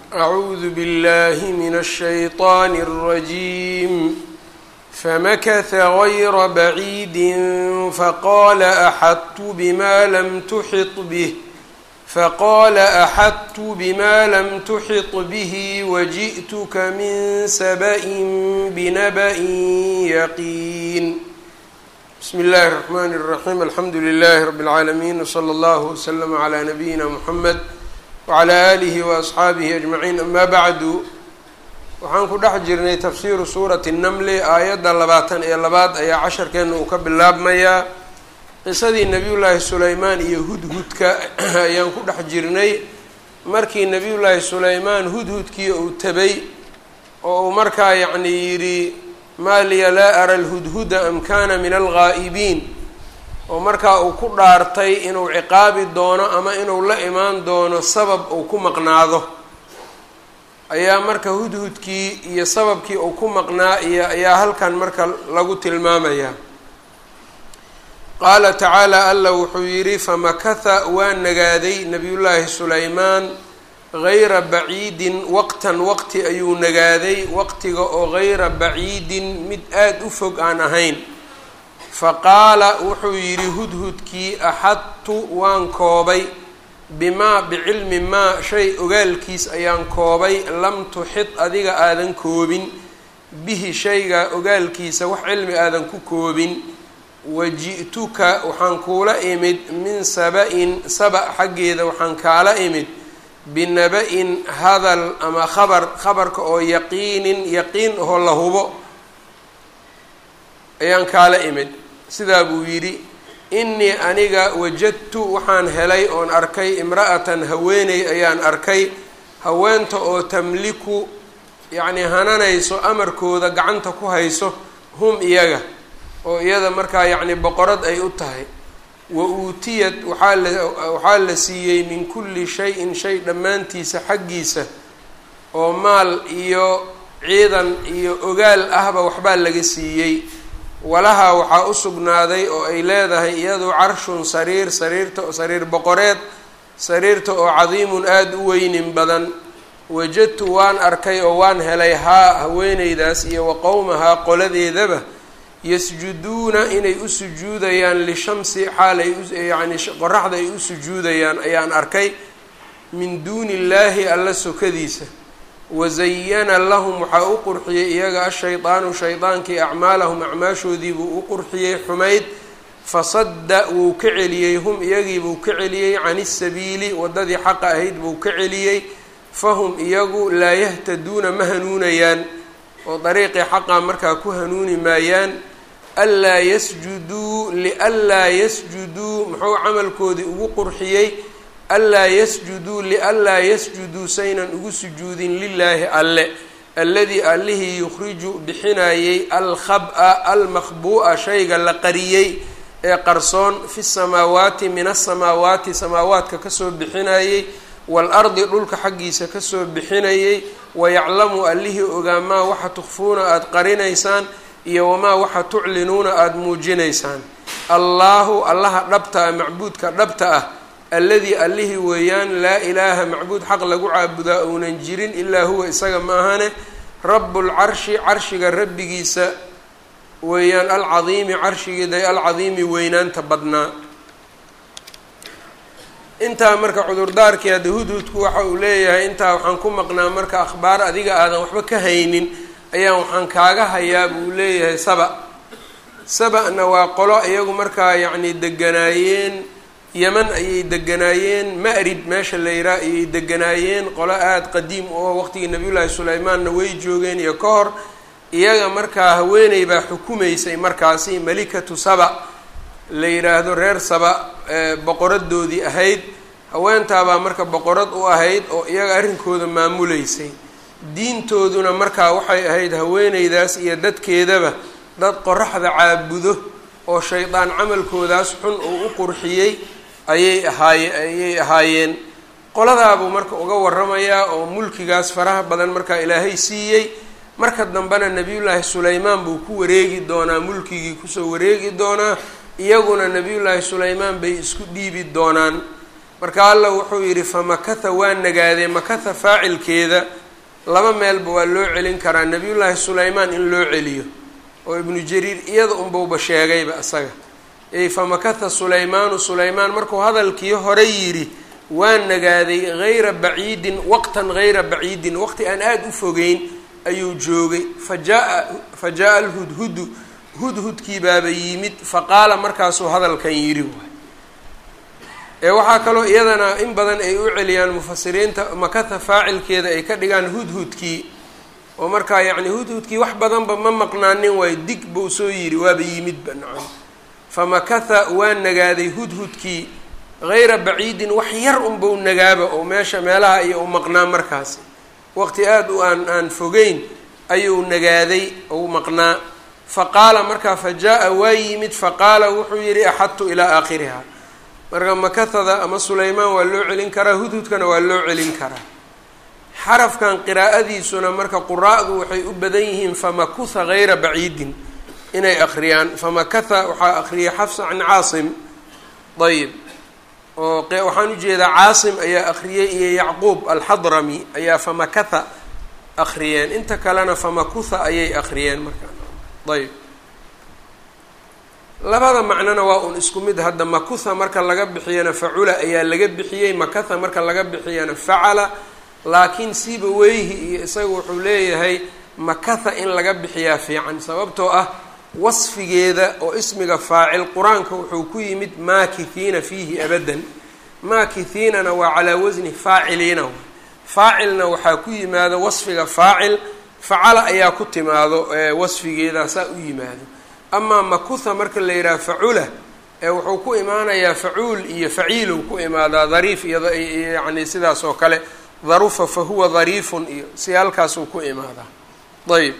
أعوذ بالله من الشيطان الرجيم فمكث غير بعيد فقال أحطت بما لم تحط به فقال أحطت بما لم تحط به وجئتك من سبأ بنبأ يقين بسم الله الرحمن الرحيم الحمد لله رب العالمين وصلى الله وسلم على نبينا محمد wclى alihi waasxaabihi ajmaciin amaa bacdu waxaan ku dhex jirnay tafsiiru suurati namli aayadda labaatan iyo labaad ayaa casharkeena uu ka bilaabmayaa qisadii nebiyullaahi sulaymaan iyo hudhudka ayaan ku dhex jirnay markii nebiyullaahi sulaymaan hudhudkii uu tabay oo uu markaa yacni yidhi maa liya laa ara lhudhuda am kana min alghaa'ibiin oo markaa uu ku dhaartay inuu ciqaabi doono ama inuu la imaan doono sabab uu ku maqnaado ayaa marka hudhudkii iyo sababkii uu ku maqnaa iyo ayaa halkan marka lagu tilmaamayaa qaala tacaala alla wuxuu yidhi famakatha waa nagaaday nabiyullaahi sulaymaan gayra baciidin waqtan waqti ayuu nagaaday waqtiga oo gayra baciidin mid aada u fog aan ahayn faqaala wuxuu yidhi hudhudkii axadtu waan koobay bimaa bicilmi maa shay ogaalkiis ayaan koobay lam tuxid adiga aadan koobin bihi shayga ogaalkiisa wax cilmi aadan ku koobin waji'tuka waxaan kuula imid min saba-in saba xaggeeda waxaan kaala imid binaba-in hadal ama khabar khabarka oo yaqiinin yaqiin oo la hubo ayaan kaala imid sidaa buu yidhi innii aniga wajadtu waxaan helay oon arkay imra'atan haweeney ayaan arkay haweenta oo tamliku yacnii hananayso amarkooda gacanta ku hayso hum iyaga oo iyada markaa yacni boqorad ay u tahay wa uutiyad waxaa la waxaa la siiyey min kulli shay-in shay dhammaantiisa xaggiisa oo maal iyo ciidan iyo ogaal ahba waxbaa laga siiyey walahaa waxaa u sugnaaday oo ay leedahay iyadu carshun sariir sariirta sariir boqoreed sariirta oo cadiimun aada u weynin badan wajadtu waan arkay oo waan helay haa haweeneydaas iyo wa qowmahaa qoladeedaba yasjuduuna inay u sujuudayaan lishamsi xaal ay uyacni qoraxda ay u sujuudayaan ayaan arkay min duuni illaahi alla sokadiisa wazayana lahum waxaa u qurxiyey iyaga ashaydaanu shaydaankii acmaalahum acmaashoodii buu u qurxiyey xumayd fasadda wuu ka celiyey hum iyagii buu ka celiyey can isabiili waddadii xaqa ahayd buu ka celiyey fahum iyagu laa yahtaduuna ma hanuunayaan oo dariiqii xaqa markaa ku hanuuni maayaan anlaa yasjuduu lianlaa yasjuduu muxuu camalkoodii ugu qurxiyey anlaa yasjuduu lianlaa yasjuduu saynan ugu sujuudin lilaahi alle alladii allihii yukhriju bixinayey alkhab-a almakhbuu'a shayga la qariyey ee qarsoon fi samaawaati min asamaawaati samaawaadka kasoo bixinayey waalardi dhulka xaggiisa kasoo bixinayey wayaclamu allihii ogaamaa waxa tukfuuna aada qarinaysaan iyo wamaa waxa tuclinuuna aada muujinaysaan allaahu allaha dhabta ah macbuudka dhabta ah alladii allihii weeyaan laa ilaaha macbuud xaq lagu caabudaa ounan jirin ilaa huwa isaga ma ahane rabbulcarshi carshiga rabbigiisa weeyaan alcadiimi carshigiiday alcadiimi weynaanta badnaa intaa marka cudurdaarkii hadda hudhudku waxa uu leeyahay intaa waxaan ku maqnaa marka akhbaar adiga aadan waxba ka haynin ayaan waxaan kaaga hayaa buu leeyahay saba saba-na waa qolo iyagu markaa yacni deganaayeen yeman ayay deganaayeen ma-rib meesha la yiraa ayay deganaayeen qolo aada qadiim oo waqtigii nabiyullaahi sulaymaanna way joogeen iyo ka hor iyaga markaa haweeney baa xukumaysay markaasi malikatu saba la yidhaahdo reer saba boqoradoodii ahayd haweentaabaa marka boqorad u ahayd oo iyaga arrinkooda maamuleysay diintooduna markaa waxay ahayd haweeneydaas iyo dadkeedaba dad qoraxda caabudo oo shaydaan camalkoodaas xun uu u qurxiyey ayay ahaaye ayay ahaayeen qoladaabuu marka uga waramayaa oo mulkigaas faraha badan markaa ilaahay siiyey marka dambena nebiyullaahi sulaymaan buu ku wareegi doonaa mulkigii kusoo wareegi doonaa iyaguna nebiyullaahi sulaymaan bay isku dhiibi doonaan marka alla wuxuu yidhi famakatha waa nagaaday makatha faacilkeeda laba meelba waa loo celin karaa nabiyullaahi sulaymaan in loo celiyo oo ibnu jariir iyada unbauba sheegayba isaga ey famakatha sulaymaanu sulaymaan markuu hadalkii hore yidhi waa nagaaday hayra baciidin waqtan hayra baciidin waqti aan aada u fogeyn ayuu joogay fa jaa fa jaa alhudhudu hudhudkii baaba yimid faqaala markaasuu hadalkan yidhi waay ee waxaa kaloo iyadana in badan ay u celiyaan mufasiriinta makatha faacilkeeda ay ka dhigaan hudhudkii oo markaa yacni hudhudkii wax badanba ma maqnaanin waayo dig buu soo yidhi waaba yimidba nacam famakatha waa nagaaday hudhudkii hayra baciidin wax yar unbau nagaaba oo meesha meelaha iyo u maqnaa markaasi waqti aada u aan aan fogeyn ayuu nagaaday ou maqnaa faqaala markaa fa jaa-a waa yimid faqaala wuxuu yidhi axadtu ilaa aakhiriha marka makathada ama sulaymaan waa loo celin karaa hudhudkana waa loo celin karaa xarafkan qiraa'adiisuna marka quraa'du waxay u badan yihiin famakutha hayra baciidin inay akhriyaan famakatha waxaa akhriyay xafsa can caasim ayib oo waxaan ujeedaa caasim ayaa akhriyey iyo yacquub alxadrami ayaa famakatha akhriyeen inta kalena famakutha ayay akhriyeen markaa ayb labada macnona waa un isku mid hadda makutha marka laga bixiyana facula ayaa laga bixiyey makatha marka laga bixiyana facala laakiin siba weyhi iyo isaga wuxuu leeyahay makatha in laga bixiyaa fiican sababtoo ah wasfigeeda oo ismiga faacil qur-aanka wuxuu ku yimid maakithiina fiihi abadan maakithiinana waa calaa wasni faaciliina faacilna waxaa ku yimaado wasfiga faacil facala ayaa ku timaado wasfigeeda saa u yimaado amaa makutha marka la yidhaha facula ee wuxuu ku imaanayaa facuul iyo faciilow ku imaadaa dariif iyo yacni sidaas oo kale darufa fa huwa dariifun iyo si halkaasuu ku imaadaa ayb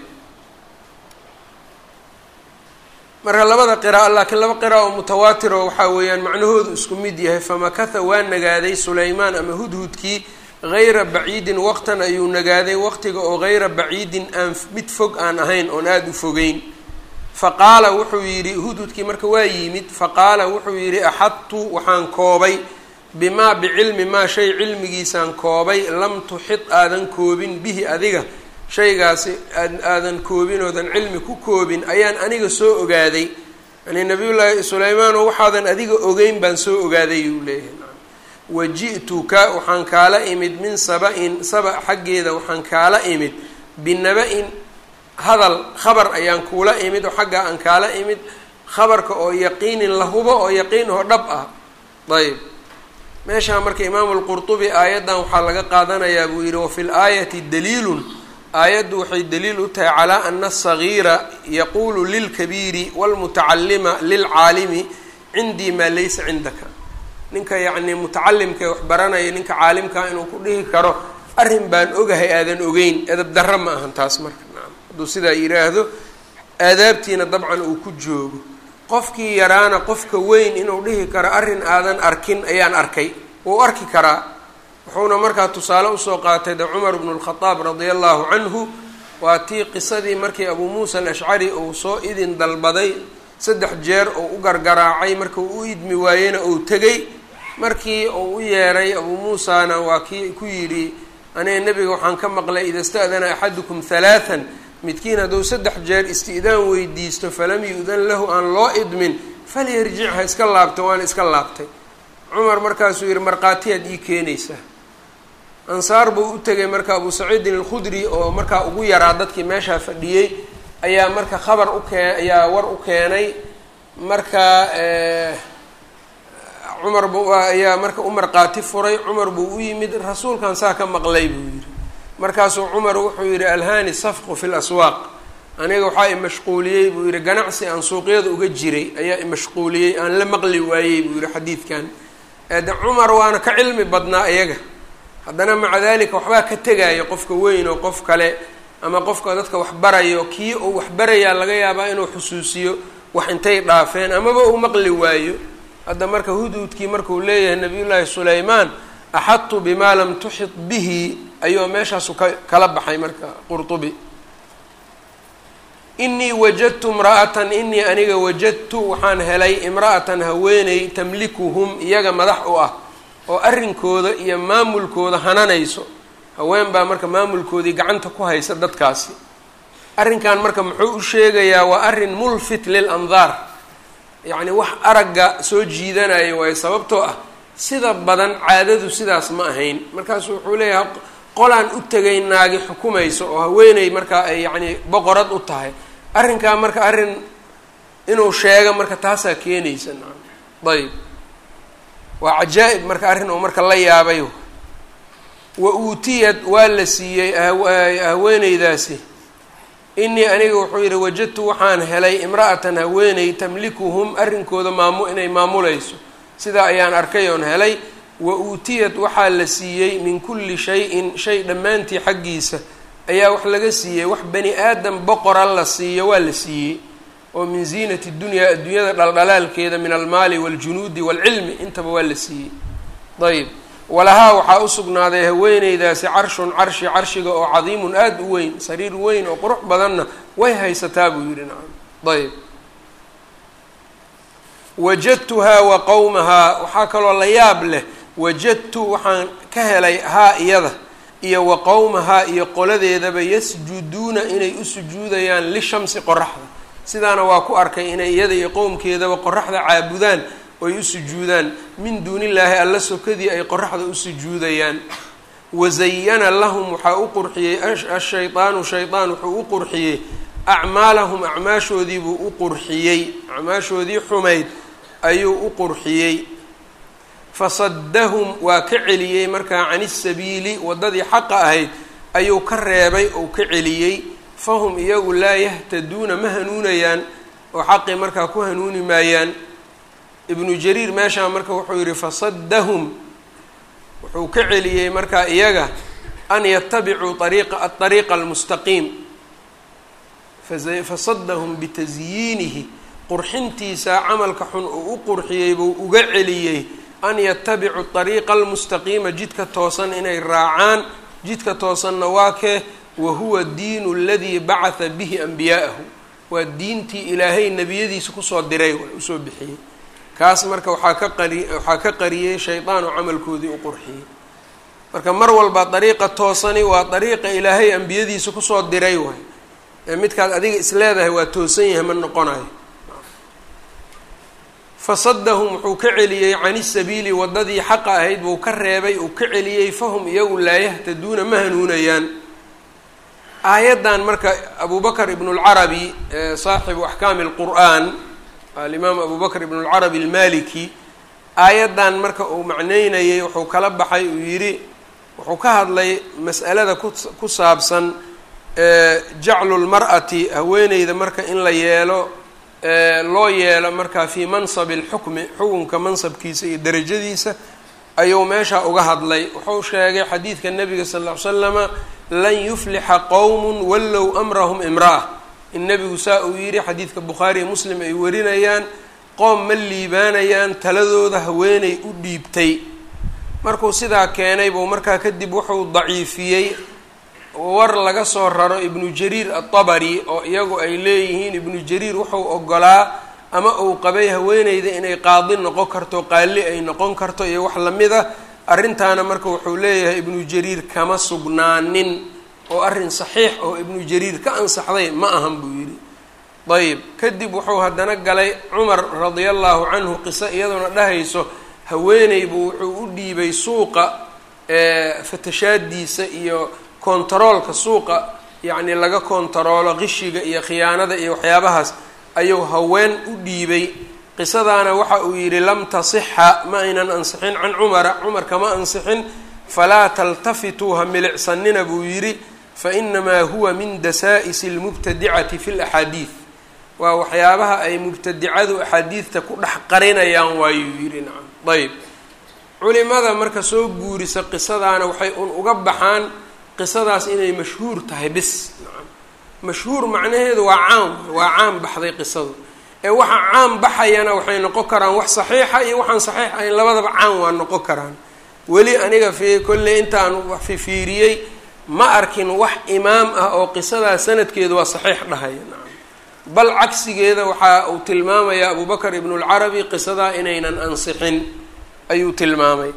marka labada qira'a laakiin laba qira'a oo mutawaatiro waxaa weeyaan macnahoodu isku mid yahay famakatha waa nagaaday sulaymaan ama hudhudkii hayra baciidin waqtan ayuu nagaaday waqtiga oo hayra baciidin aan mid fog aan ahayn oon aada u fogeyn faqaala wuxuu yidhi hudhudkii marka waa yimid faqaala wuxuu yidhi axadtu waxaan koobay bimaa bicilmi maa shay cilmigiisaan koobay lam tuxid aadan koobin bihi adiga shaygaasi aadan koobin oodan cilmi ku koobin ayaan aniga soo ogaaday yani nabiyullaahi sulaymaano waxaadan adiga ogeyn baan soo ogaaday uu leeyahay waji'tuka waxaan kaala imid min saba-in saba xaggeeda waxaan kaala imid binaba-in hadal khabar ayaan kuula imid oo xaggaa aan kaala imid khabarka oo yaqiinin la hubo oo yaqiin oo dhab ah ayb meeshaa marka imaamu lqurtubi aayaddan waxaa laga qaadanayaa buu yidhi wafi laayati daliilun aayaddu waxay daliil u tahay calaa ana asagiira yaquulu lilkabiiri walmutacalima lilcaalimi cindii maa laysa cindaka ninka yacnii mutacalimka ee wax baranaya ninka caalimkaa inuu ku dhihi karo arrin baan ogahay aadan ogeyn edab darro ma ahan taas marka nacam hadduu sidaa yidhaahdo aadaabtiina dabcan uu ku joogo qofkii yaraana qofka weyn inuu dhihi karo arrin aadan arkin ayaan arkay wuu arki karaa wuxuuna markaa tusaale usoo qaatay de cumar bnu lkhadaab radia allahu canhu waa tii qisadii markii abuu muusa alashcari uu soo idin dalbaday saddex jeer uu u gargaraacay marka uu u idmi waayena uu tegay markii uu u yeeray abuu muusana waa kii ku yidhi aniga nebiga waxaan ka maqlay ida sta'dana axadukum halaathan midkiin hadduu saddex jeer isti'daan weydiisto falam yu-dan lahu aan loo idmin falyarjic ha iska laabta waan iska laabtay cumar markaasuu yidhi markhaatiyaad ii keenaysaa ansaar buu u tegay marka abuu saciidin alkhudri oo markaa ugu yaraa dadkii meeshaa fadhiyey ayaa marka khabar u kee ayaa war u keenay marka cumar bu ayaa marka u markhaati furay cumar buu u yimid rasuulkan saa ka maqlay buu yidhi markaasuu cumar wuxuu yidhi alhani safqu fi laswaaq aniga waxaa imashquuliyey buu yidhi ganacsi aan suuqyada uga jiray ayaa imashquuliyey aan la maqli waayey buu yidhi xadiidkan de cumar waana ka cilmi badnaa iyaga haddana maca dalika waxbaa ka tegaya qofka weyn oo qof kale ama qofka dadka wax barayo kii uu wax barayaa laga yaabaa inuu xusuusiyo wax intay dhaafeen amaba uu maqli waayo hadda marka hudhudkii markuu leeyahay nabiyullaahi sulaymaan axadtu bimaa lam tuxit bihi ayuu meeshaasu ka kala baxay marka qurtubi inii wajadtu imra'atan inii aniga wajadtu waxaan helay imra'atan haweeney tamlikuhum iyaga madax u ah oo arrinkooda iyo maamulkooda hananayso haween baa marka maamulkoodii gacanta ku haysa dadkaasi arrinkan marka muxuu u sheegayaa waa arrin mulfit lil andaar yacni wax aragga soo jiidanaya waayo sababtoo ah sida badan caadadu sidaas ma ahayn markaasu wuxuu leeyahay qolaan u tegay naagi xukumayso oo haweeney markaa ay yacni boqorad u tahay arrinkaa marka arrin inuu sheego marka taasaa keenaysa nacam ayb waa cajaa'ib marka arrin oo marka la yaabay wa uutiyad waa la siiyey haweeneydaasi inii aniga wuxuu yidhi wajadtu waxaan helay imra'atan haweeney tamlikuhum arrinkooda maamu inay maamulayso sidaa ayaan arkay oon helay wa uutiyad waxaa la siiyey min kulli shay-in shay dhammaantii xaggiisa ayaa wax laga siiyey wax bani aadam boqora la siiyo waa la siiyey oo min ziinati dunyaa adduunyada dhaldhalaalkeeda min almaali waaljunuudi waalcilmi intaba waa la siiyey ayb walahaa waxaa u sugnaaday haweeneydaasi carshun carshi carshiga oo cadiimun aada u weyn sariir weyn oo qurux badanna way haysataa buu yidhi nacam ayb wajadtuhaa wa qowmahaa waxaa kaloo la yaab leh wajadtu waxaan ka helay haa iyada iyo wa qowmahaa iyo qoladeedaba yasjuduuna inay u sujuudayaan lishamsi qoraxda sidaana waa ku arkay inay iyada iyo qowmkeedaba qoraxda caabudaan oy u sujuudaan min duunillaahi alla sokadii ay qoraxda u sujuudayaan wazayana lahum waxaa u qurxiyey ashaydaanu shaydaan wuxuu u qurxiyey acmaalahum acmaashoodiibuu u qurxiyey acmaashoodii xumayd ayuu u qurxiyey fasaddahum waa ka celiyey markaa can isabiili waddadii xaqa ahayd ayuu ka reebay ou ka celiyey fahum iyagu laa yahtaduuna ma hanuunayaan oo xaqii markaa ku hanuuni maayaan ibnu jariir meeshaa marka wuxuu yidhi fasaddahum wuxuu ka celiyey markaa iyaga an yatabicuu ariiqa aariiqa almustaqiim fasaddahum bitasyiinihi qurxintiisa camalka xun uu u qurxiyey buu uga celiyey an yatabicuu ariiqa almustaqiima jidka toosan inay raacaan jidka toosanna waa kee wa huwa diinu aladii bacatha bihi anbiyaa'ahu waa diintii ilaahay nebiyadiisa kusoo diray usoo bixiyey kaas marka waxaa ka qari waxaa ka qariyey shaydaan oo camalkoodii u qurxiyey marka mar walba dariiqa toosani waa dariiqa ilaahay ambiyadiisa kusoo diray waay ee midkaad adiga isleedahay waa toosan yahay ma noqonayo fasaddahum wuxuu ka celiyey cani sabiili waddadii xaqa ahayd buu ka reebay uu ka celiyey fahum iyagu laa yahtaduuna ma hanuunayaan aayaddan marka abu bakr ibn اlcarabi saaxibu axkaami اlqur'an alimaam abu bakr ibn اlcarabi almaliki aayaddan marka uu macneynayay wuxuu kala baxay uu yidhi wuxuu ka hadlay mas'alada ku saabsan jaclu lmar'ati haweeneyda marka in la yeelo loo yeelo marka fii mansabi اlxukmi xukunka mansabkiisa iyo derajadiisa ayuu meesha uga hadlay wuxuu sheegay xadiidka nabiga sal ll ly slama lan yuflixa qowm wallow amrahum imra'a in nebigu saa uu yidhi xadiidka bukhaariiyo muslim ay warinayaan qoom ma liibaanayaan taladooda haweeney u dhiibtay markuu sidaa keenay buu markaa kadib wuxuu daciifiyey war laga soo raro ibnu jariir atabari oo iyagu ay leeyihiin ibnu jariir wuxuu ogolaa ama uu qabay haweeneyda inay qaadi noqon karto qaali ay noqon karto iyo wax lamid a arrintaana marka wuxuu leeyahay ibnu jariir kama sugnaanin oo arrin saxiix oo ibnu jariir ka ansaxday ma ahan buu yidhi ayib kadib wuxuu haddana galay cumar radia allahu canhu qiso iyadoona dhahayso haweeney buu wuxuu u dhiibay suuqa fatashaadiisa iyo kontaroolka suuqa yacni laga kontaroolo qishiga iyo khiyaanada iyo waxyaabahaas ayuu haween u dhiibay qisadaana waxa uu yidhi lam tasixa ma aynan ansixin can cumara cumar kama ansixin falaa taltafituu ha milicsanina buu yidhi fainamaa huwa min dasaa'is اlmubtadicati fi laxaadiid waa waxyaabaha ay mubtadicadu axaadiidta ku dhex qarinayaan waayuu yidhi nacam ayb culimada marka soo guurisa qisadaana waxay un uga baxaan qisadaas inay mashhuur tahay bis nacam mashhuur macnaheedu waa caam waa caam baxday qisadu ee waxa caam baxayana waxay noqon karaan wax saxiixa iyo waxaan saxiix ahayn labadaba caam waa noqon karaan weli aniga fi kolley intaan wax fifiiriyey ma arkin wax imaam ah oo qisadaas sanadkeedu waa saxiix dhahaya nacam bal cagsigeeda waxa uu tilmaamayaa abu bakr ibnu lcarabi qisadaa inaynan ansixin ayuu tilmaamay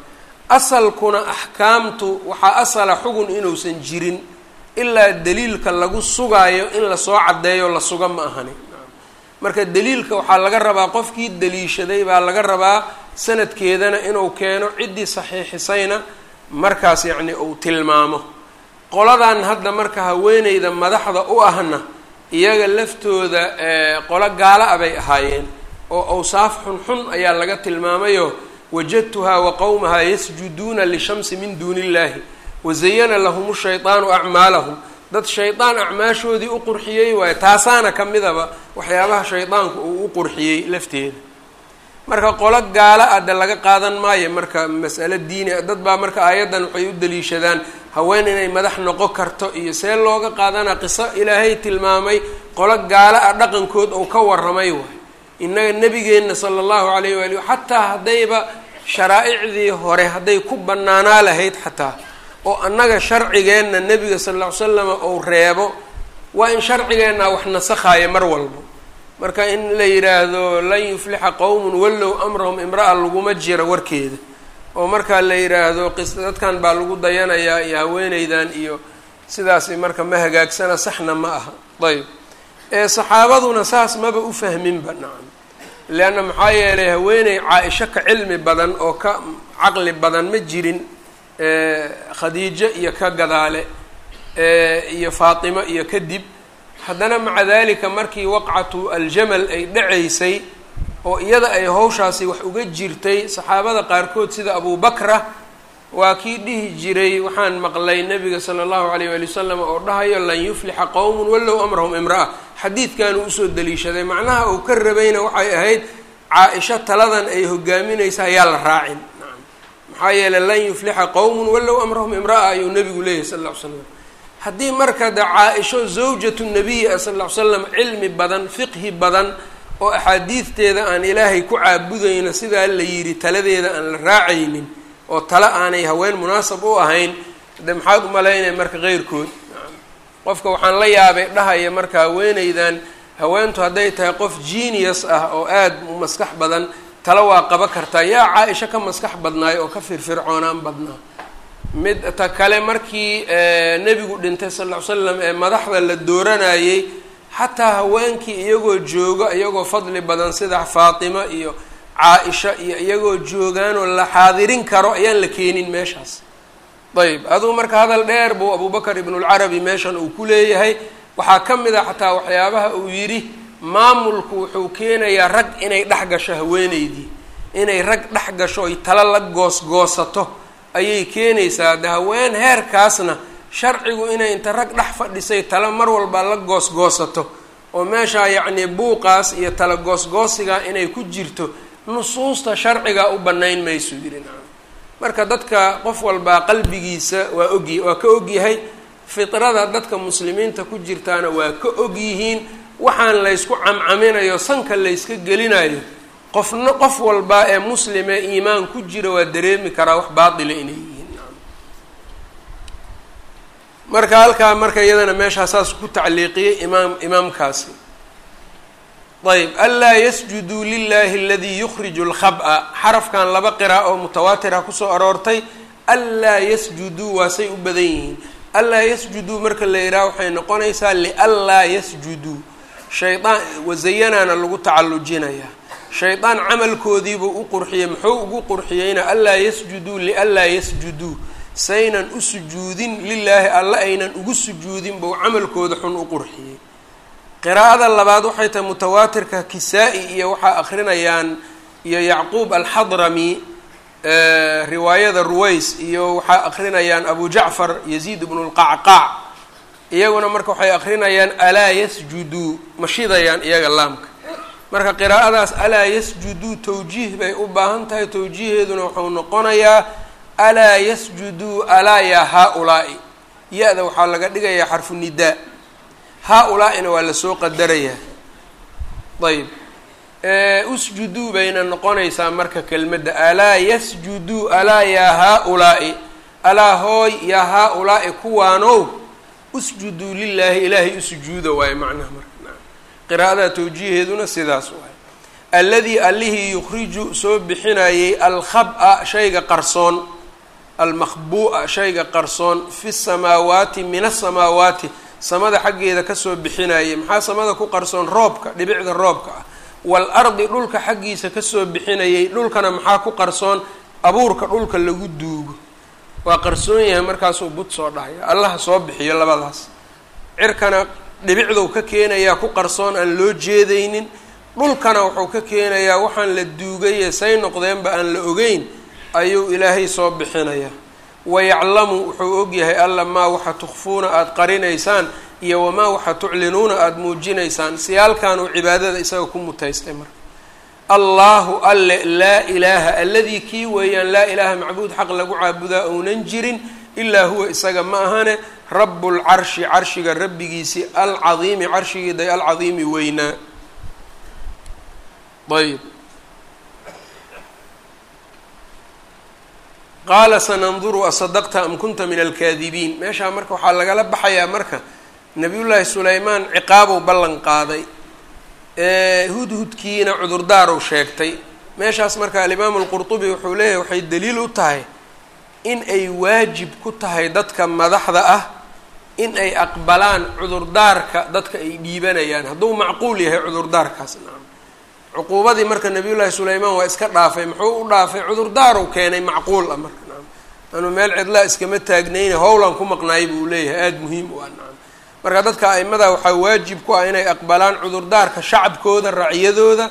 asalkuna axkaamtu waxaa asala xugun inuusan jirin ilaa daliilka lagu sugaayo in lasoo caddeeyo la suga ma ahani marka daliilka waxaa laga rabaa qofkii daliishaday baa laga rabaa sanadkeedana inuu keeno ciddii saxiixisayna markaas yacni uu tilmaamo qoladan hadda marka haweeneyda madaxda u ahna iyaga laftooda qolo gaala a bay ahaayeen oo awsaaf xunxun ayaa laga tilmaamayo wajadtuhaa wa qowmahaa yasjuduuna lishamsi min duuni illahi wazayana lahum shaydaanu acmaalahum dad shaydaan acmaashoodii u qurxiyey waayo taasaana ka midaba waxyaabaha shaydaanku uu u qurxiyey lafteeda marka qolo gaala ah de laga qaadan maayo marka mas'alo diini dad baa marka aayaddan waxay u daliishadaan haween inay madax noqon karto iyo see looga qaadana qiso ilaahay tilmaamay qolo gaala ah dhaqankood ou ka warramay waay innaga nebigeenna sala allahu calayh waali xataa haddayba sharaa'icdii hore hadday ku bannaanaa lahayd xataa oo annaga sharcigeenna nebiga sal lla ly slama ou reebo waa in sharcigeenna wax nasakhaayo mar walbo marka in la yidhaahdo lan yuflixa qowmun wallow amrahum imra'a laguma jiro warkeeda oo markaa la yidhaahdo qis dadkan baa lagu dayanayaa iyo haweeneydan iyo sidaasi marka ma hagaagsana saxna ma aha ayb ee saxaabaduna saas maba u fahminba nacam leanna maxaa yeelay haweeney caa-isho ka cilmi badan oo ka caqli badan ma jirin khadiijo iyo ka gadaale iyo faatimo iyo kadib haddana maca dalika markii waqcatu aljamal ay dhacaysay oo iyada ay hawshaasi wax uga jirtay saxaabada qaarkood sida abubakra waa kii dhihi jiray waxaan maqlay nabiga sala allahu alayh waali wasalam oo dhahayo lan yuflixa qowmun wallow amrahum imra'a xadiidkanuu usoo daliishaday macnaha uu ka rabayna waxay ahayd caa-isho taladan ay hogaaminaysa ayaa la raacin maxaa yeeley lan yuflixa qowmun wallow amrahum imra'a ayuu nabigu leeyahy sal ll ly slam haddii marka de caa-isho zawjatu nabiyi ah sal ll ly slam cilmi badan fiqhi badan oo axaadiidteeda aan ilaahay ku caabudayno sidaa la yidhi taladeeda aan la raacaynin oo tale aanay haween munaasab u ahayn de maxaad umalaynaya marka keyrkood qofka waxaan la yaabay dhahaya marka haweeneydan haweentu hadday tahay qof genius ah oo aada u maskax badan tale waa qaba kartaa yaa caa-isho ka maskax badnaayo oo ka firfircoonaan badnaa mid ta kale markii nebigu dhintay sal ll ly slam ee madaxda la dooranayey xataa haweenkii iyagoo joogo iyagoo fadli badan sida faatimo iyo caa-isha iyo iyagoo joogaanoo la xaadirin karo ayaan la keenin meeshaas ayb aduu marka hadal dheer buu abubakar ibnulcarabi meeshan uu ku leeyahay waxaa ka mid a xataa waxyaabaha uu yidhi maamulku wuxuu keenayaa rag inay dhex gasho haweeneydii inay rag dhex gasho oy talo la goosgoosato ayay keenaysaa de haween heerkaasna sharcigu inay inta rag dhex fadhisay talo mar walba la goosgoosato oo meeshaa yacnii buuqaas iyo tala goosgoosiga inay ku jirto nusuusta sharciga u banayn maysu yidhi nacam marka dadka qof walbaa qalbigiisa waa ogy waa ka ogyahay fitrada dadka muslimiinta ku jirtaana waa ka ogyihiin waxaan laysku camcaminayo sanka layska gelinayo qofna qof walbaa ee muslime iimaan ku jira waa dareemi karaa wax baatila inay yihiin marka halkaa marka iyadana meeshaa saas ku tacliiqiyey imaam imaamkaasi ayb anlaa yasjuduu lilahi aladii yukhriju lkhab-a xarafkan laba qira oo mutawaatira kusoo aroortay anlaa yasjuduu waa say u badan yihiin anlaa yasjuduu marka la yidhaha waxay noqonaysaa lianlaa yasjuduu shaydaan wazayanaana lagu tacallujinayaa shaydaan camalkoodiibuu u qurxiyey muxuu ugu qurxiyeyna anlaa yasjuduu lianlaa yasjuduu saynan u sujuudin lilaahi alla aynan ugu sujuudin buu camalkooda xun u qurxiyey qiraa'ada labaad waxay tahay mutawaatirka kisaa-i iyo waxaa akrinayaan iyo yacquub alxadrami riwaayada ruways iyo waxaa akrinayaan abu jacfar yaziid ibnu lqacqaac iyaguna marka waxay akrinayaan alaa yasjuduu ma shidayaan iyaga laamka marka qiraa'adaas alaa yasjuduu tawjiih bay u baahan tahay tawjiiheeduna wuxuu noqonayaa alaa yasjuduu alaa yaa haa-ulaa'i ya-da waxaa laga dhigayaa xarfu nidaa haa-ulaa-ina waa lasoo qadarayaa ayb usjuduu bayna noqonaysaa marka kelmadda alaa yasjuduu alaa yaa haa-ulaa'i alaa hooy yaa haa-ulaa'i kuwaanow usjuduu lilaahi ilaahay usujuuda waayo macnaha marka qiraa'ada tawjiiheeduna sidaas waayo alladii allihii yukhriju soo bixinayay alkhab-a shayga qarsoon almakhbuu'a shayga qarsoon fi samaawaati min asamaawaati samada xaggeeda kasoo bixinayay maxaa samada ku qarsoon roobka dhibicda roobka ah waalardi dhulka xaggiisa kasoo bixinayay dhulkana maxaa ku qarsoon abuurka dhulka lagu duugo waa qarsoon yahay markaasuu bud soo dhahaya allaha soo bixiyo labadaas cirkana dhibicduu ka keenayaa ku qarsoon aan loo jeedaynin dhulkana wuxuu ka keenayaa waxaan la duugaye say noqdeenba aan la ogeyn ayuu ilaahay soo bixinayaa wayaclamu wuxuu ogyahay alla maa waxa tukfuuna aada qarinaysaan iyo wamaa waxa tuclinuuna aada muujinaysaan siyaalkanuu cibaadada isaga ku mutaystay marka allaahu alle laa ilaaha alladii kii weeyaan laa ilaaha macbuud xaq lagu caabudaa ounan jirin ilaa huwa isaga ma ahane rabbulcarshi carshiga rabbigiisii alcadiimi carshigiiday alcadiimi weynaa ayb qaala sananduru asadaqta am kunta min alkaadibiin meeshaa marka waxaa lagala baxayaa marka nabiyullaahi sulaymaan ciqaabow ballan qaaday hudhudkiina cudurdaarow sheegtay meeshaas marka alimaamu alqurtubi wuxuu leeyahay waxay daliil u tahay in ay waajib ku tahay dadka madaxda ah in ay aqbalaan cudurdaarka dadka ay dhiibanayaan hadduu macquul yahay cudurdaarkaas nacam cuquubadii marka nabiyullaahi sulaymaan waa iska dhaafay muxuu u dhaafay cudurdaarow keenay macquul ah marka nacam anuu meel cidlaa iskama taagnayna howlan ku maqnaay buu leeyahay aada muhiim u ah nacam marka dadka aimada waxaa waajib ku ah inay aqbalaan cudurdaarka shacabkooda racyadooda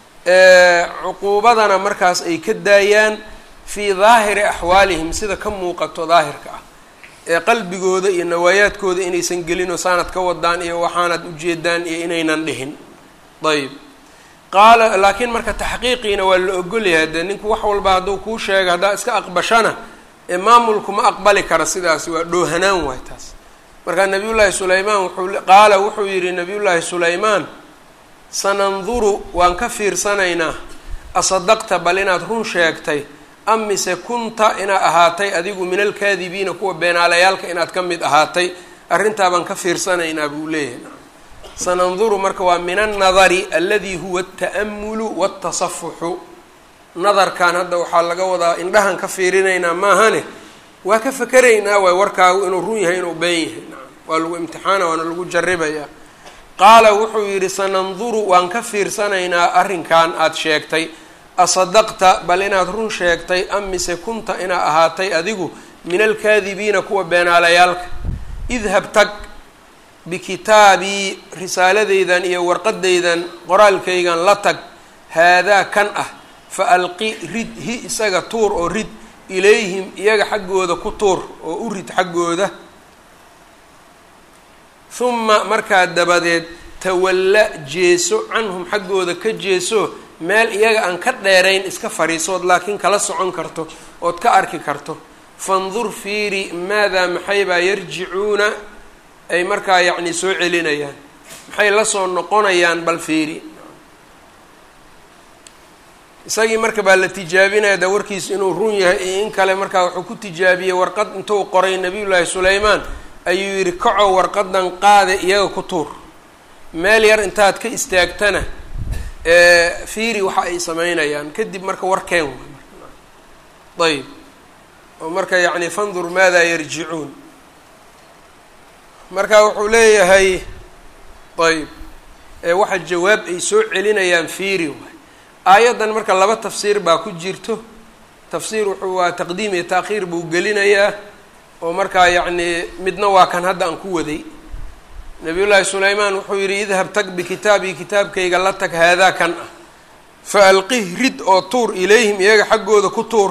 cuquubadana markaas ay ka daayaan fii daahiri axwaalihim sida ka muuqato daahirka ah ee qalbigooda iyo nawaayaadkooda inaysan gelinoo saanad ka wadaan iyo waxaanad ujeedaan iyo inaynan dhihin ayb qaala laakiin marka taxqiiqiina waa la ogolyahay dee ninku wax walba hadduu kuu sheega haddaa iska aqbashana ee maamulku ma aqbali kara sidaasi waa dhoohanaan waay taas markaa nabiyullaahi sulaymaan wuxuu qaala wuxuu yidhi nabiyullaahi sulaymaan sananduru waan ka fiirsanaynaa asadaqta bal inaad run sheegtay am mise kunta inaad ahaatay adigu min alkaadibiina kuwa beenaalayaalka inaad ka mid ahaatay arrintaa baan ka fiirsanaynaa buu leeyahay sananduru marka waa min annadari aladi huwa alta'amulu waatasafuxu nadarkan hadda waxaa laga wadaa indhahan ka fiirinaynaa maahane waa ka fakeraynaa waay warkaagu inuu run yahay inuu been yahay nacam waa lagu imtixaana waana lagu jarribayaa qaala wuxuu yidhi sananduru waan ka fiirsanaynaa arrinkan aada sheegtay asadaqta bal inaad run sheegtay am mise kunta inaad ahaatay adigu min alkaadibiina kuwa beenaalayaalka idhab tag bikitaabii risaaladeydan iyo warqadeydan qoraalkaygan la tag haadaa kan ah fa alqi rid hi isaga tuur oo rid ilayhim iyaga xaggooda ku tuur oo u rid xaggooda huma markaa dabadeed tawalla jeeso canhum xaggooda ka jeeso meel iyaga aan ka dheerayn iska fariisood laakiin kala socon karto ood ka arki karto fandur fiiri maadaa maxaybaa yarjicuuna ay markaa yacni soo celinayaan maxay la soo noqonayaan bal fiiri isagii marka baa la tijaabinaya da warkiisa inuu run yahay iyo in kale markaa wuxuu ku tijaabiyey warqad intuu qoray nabiyullaahi sulaymaan ayuu yidhi kaco warqadan qaade iyaga ku tuur meel yar intaad ka istaagtana fiiri waxa ay sameynayaan kadib marka warkeen wa ayb oo marka yacni fandur maadaa yarjicuun marka wuxuu leeyahay ayb waxa jawaab ay soo celinayaan fiiri waay aayaddan marka laba tafsiir baa ku jirto tafsiir wuxuu waa taqdiim iyo taakhiir buu gelinayaa oo markaa yacni midna waa kan hadda aan ku waday nabiyullaahi sulaymaan wuxuu yidhi idhab tag bikitaabii kitaabkayga la tag haadaa kan ah fa alqih rid oo tuur ilayhim iyaga xaggooda ku tuur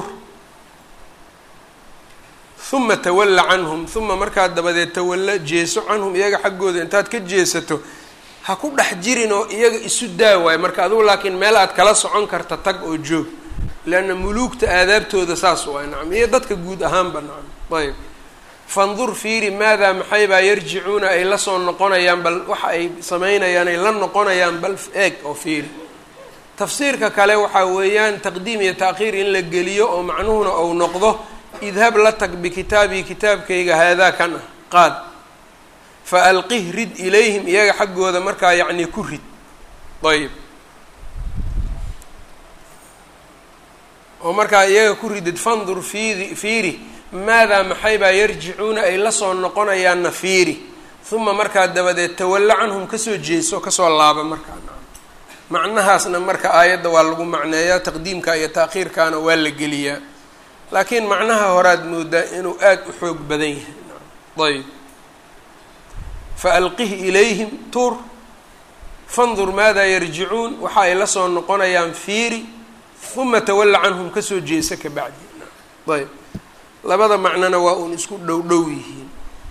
huma tawalla canhum huma markaa dabadeed tawalla jeeso canhum iyaga xaggooda intaad ka jeesato ha ku dhex jirin oo iyaga isu daa waayo marka adugu laakiin meel aad kala socon karta tag oo joog leanna muluugta aadaabtooda saas waay nacam iyo dadka guud ahaanba nacam ayb fandur fiiri maadaa maxaybaa yarjicuuna ay la soo noqonayaan bal waxa ay sameynayaan ay la noqonayaan bal eeg oo fiiri tafsiirka kale waxaa weeyaan taqdiim iyo taakhiir in la geliyo oo macnuhuna ou noqdo idhab la tag bikitaabii kitaabkayga haadaa kan ah qaad fa alqih rid ilayhim iyaga xaggooda markaa yacni ku rid ayb oo markaa iyaga ku ridid fandur fiidi fiiri maadaa maxaybaa yarjicuuna ay la soo noqonayaan nafiiri uma markaa dabadeed tawalla canhum kasoo jeeso kasoo laaba markaa macnahaasna marka aayadda waa lagu macneeyaa taqdiimka iyo taakhiirkaana waa la geliyaa laakiin macnaha horaad moodaa inuu aada u xoog badan yahay ayb fa alqih ilayhim tuur fandur maadaa yarjicuun waxa ay la soo noqonayaan fiiri uma tawalla canhum kasoo jeesa ka bacdi ayb labada macnona waa uun isku dhow dhow yihiin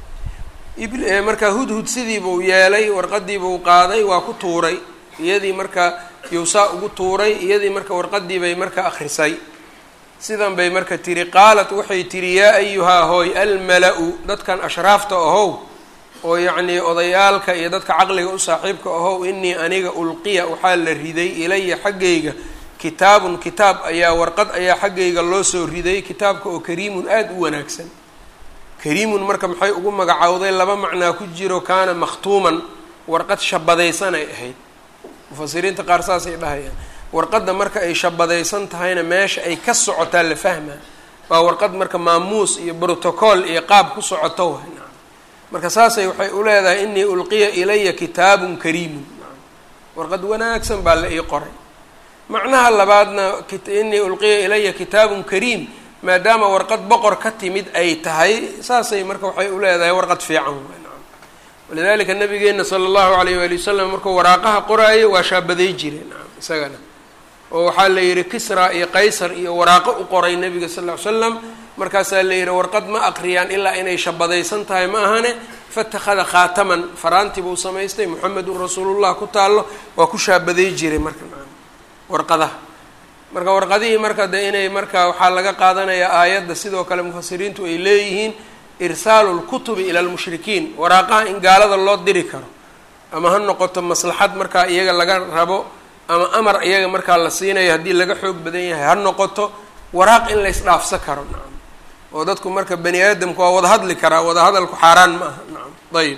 markaa hudhud sidiibuu yeelay warqadiibuu qaaday waa ku tuuray iyadii marka yowsaa ugu tuuray iyadii marka warqadii bay marka akrisay sidan bay marka tiri qaalat waxay tihi yaa ayuhaa hooy almala-u dadkan ashraafta ahow oo yacnii odayaalka iyo dadka caqliga u saaxiibka ahow inii aniga ulqiya waxaa la riday ilaya xaggayga kitaabun kitaab ayaa warqad ayaa xaggayga loo soo riday kitaabka oo kariimun aada u wanaagsan kariimun marka maxay ugu magacowday laba macnaa ku jiro kaana makhtuuman warqad shabadaysan ay ahayd mufasiriinta qaar saasay dhahayaan warqadda marka ay shabadaysan tahayna meesha ay ka socotaa la fahmaa waa warqad marka maamuus iyo brotocool iyo qaab ku socoto waay marka saasay waxay u leedahay inii ulqiya ilaya kitaabun kariimun warqad wanaagsan baa la ii qoray macnaha labaadna inii ulqiya ilaya kitaabun kariim maadaama warqad boqor ka timid ay tahay saasay marka waxay u leedahay warqad fiican walidalika nabigeena sala allahu alayh waali wasalam markuu waraaqaha qoraayo waa shaabaday jireen isagana oo waxaa la yihi kisra iyo qaysar iyo waraaqo u qoray nabiga sal ll ly slam markaasaa la yihi warqad ma aqriyaan ilaa inay shabadaysan tahay ma ahane fatakhada khaataman faraanti buu samaystay muxamedun rasuulullah ku taallo waa ku shaabaday jiray marka warqadaha marka warqadihii marka de inay marka waxaa laga qaadanayaa aayadda sidoo kale mufasiriintu ay leeyihiin irsaalu lkutubi ila lmushrikiin waraaqaha in gaalada loo diri karo ama ha noqoto maslaxad markaa iyaga laga rabo ama amar iyaga markaa la siinayo haddii laga xoog badan yahay ha noqoto waraaq in la ysdhaafsa karo nacam oo dadku marka bani aadamku waa wada hadli karaa wada hadalku xaaraan ma aha nacam ayib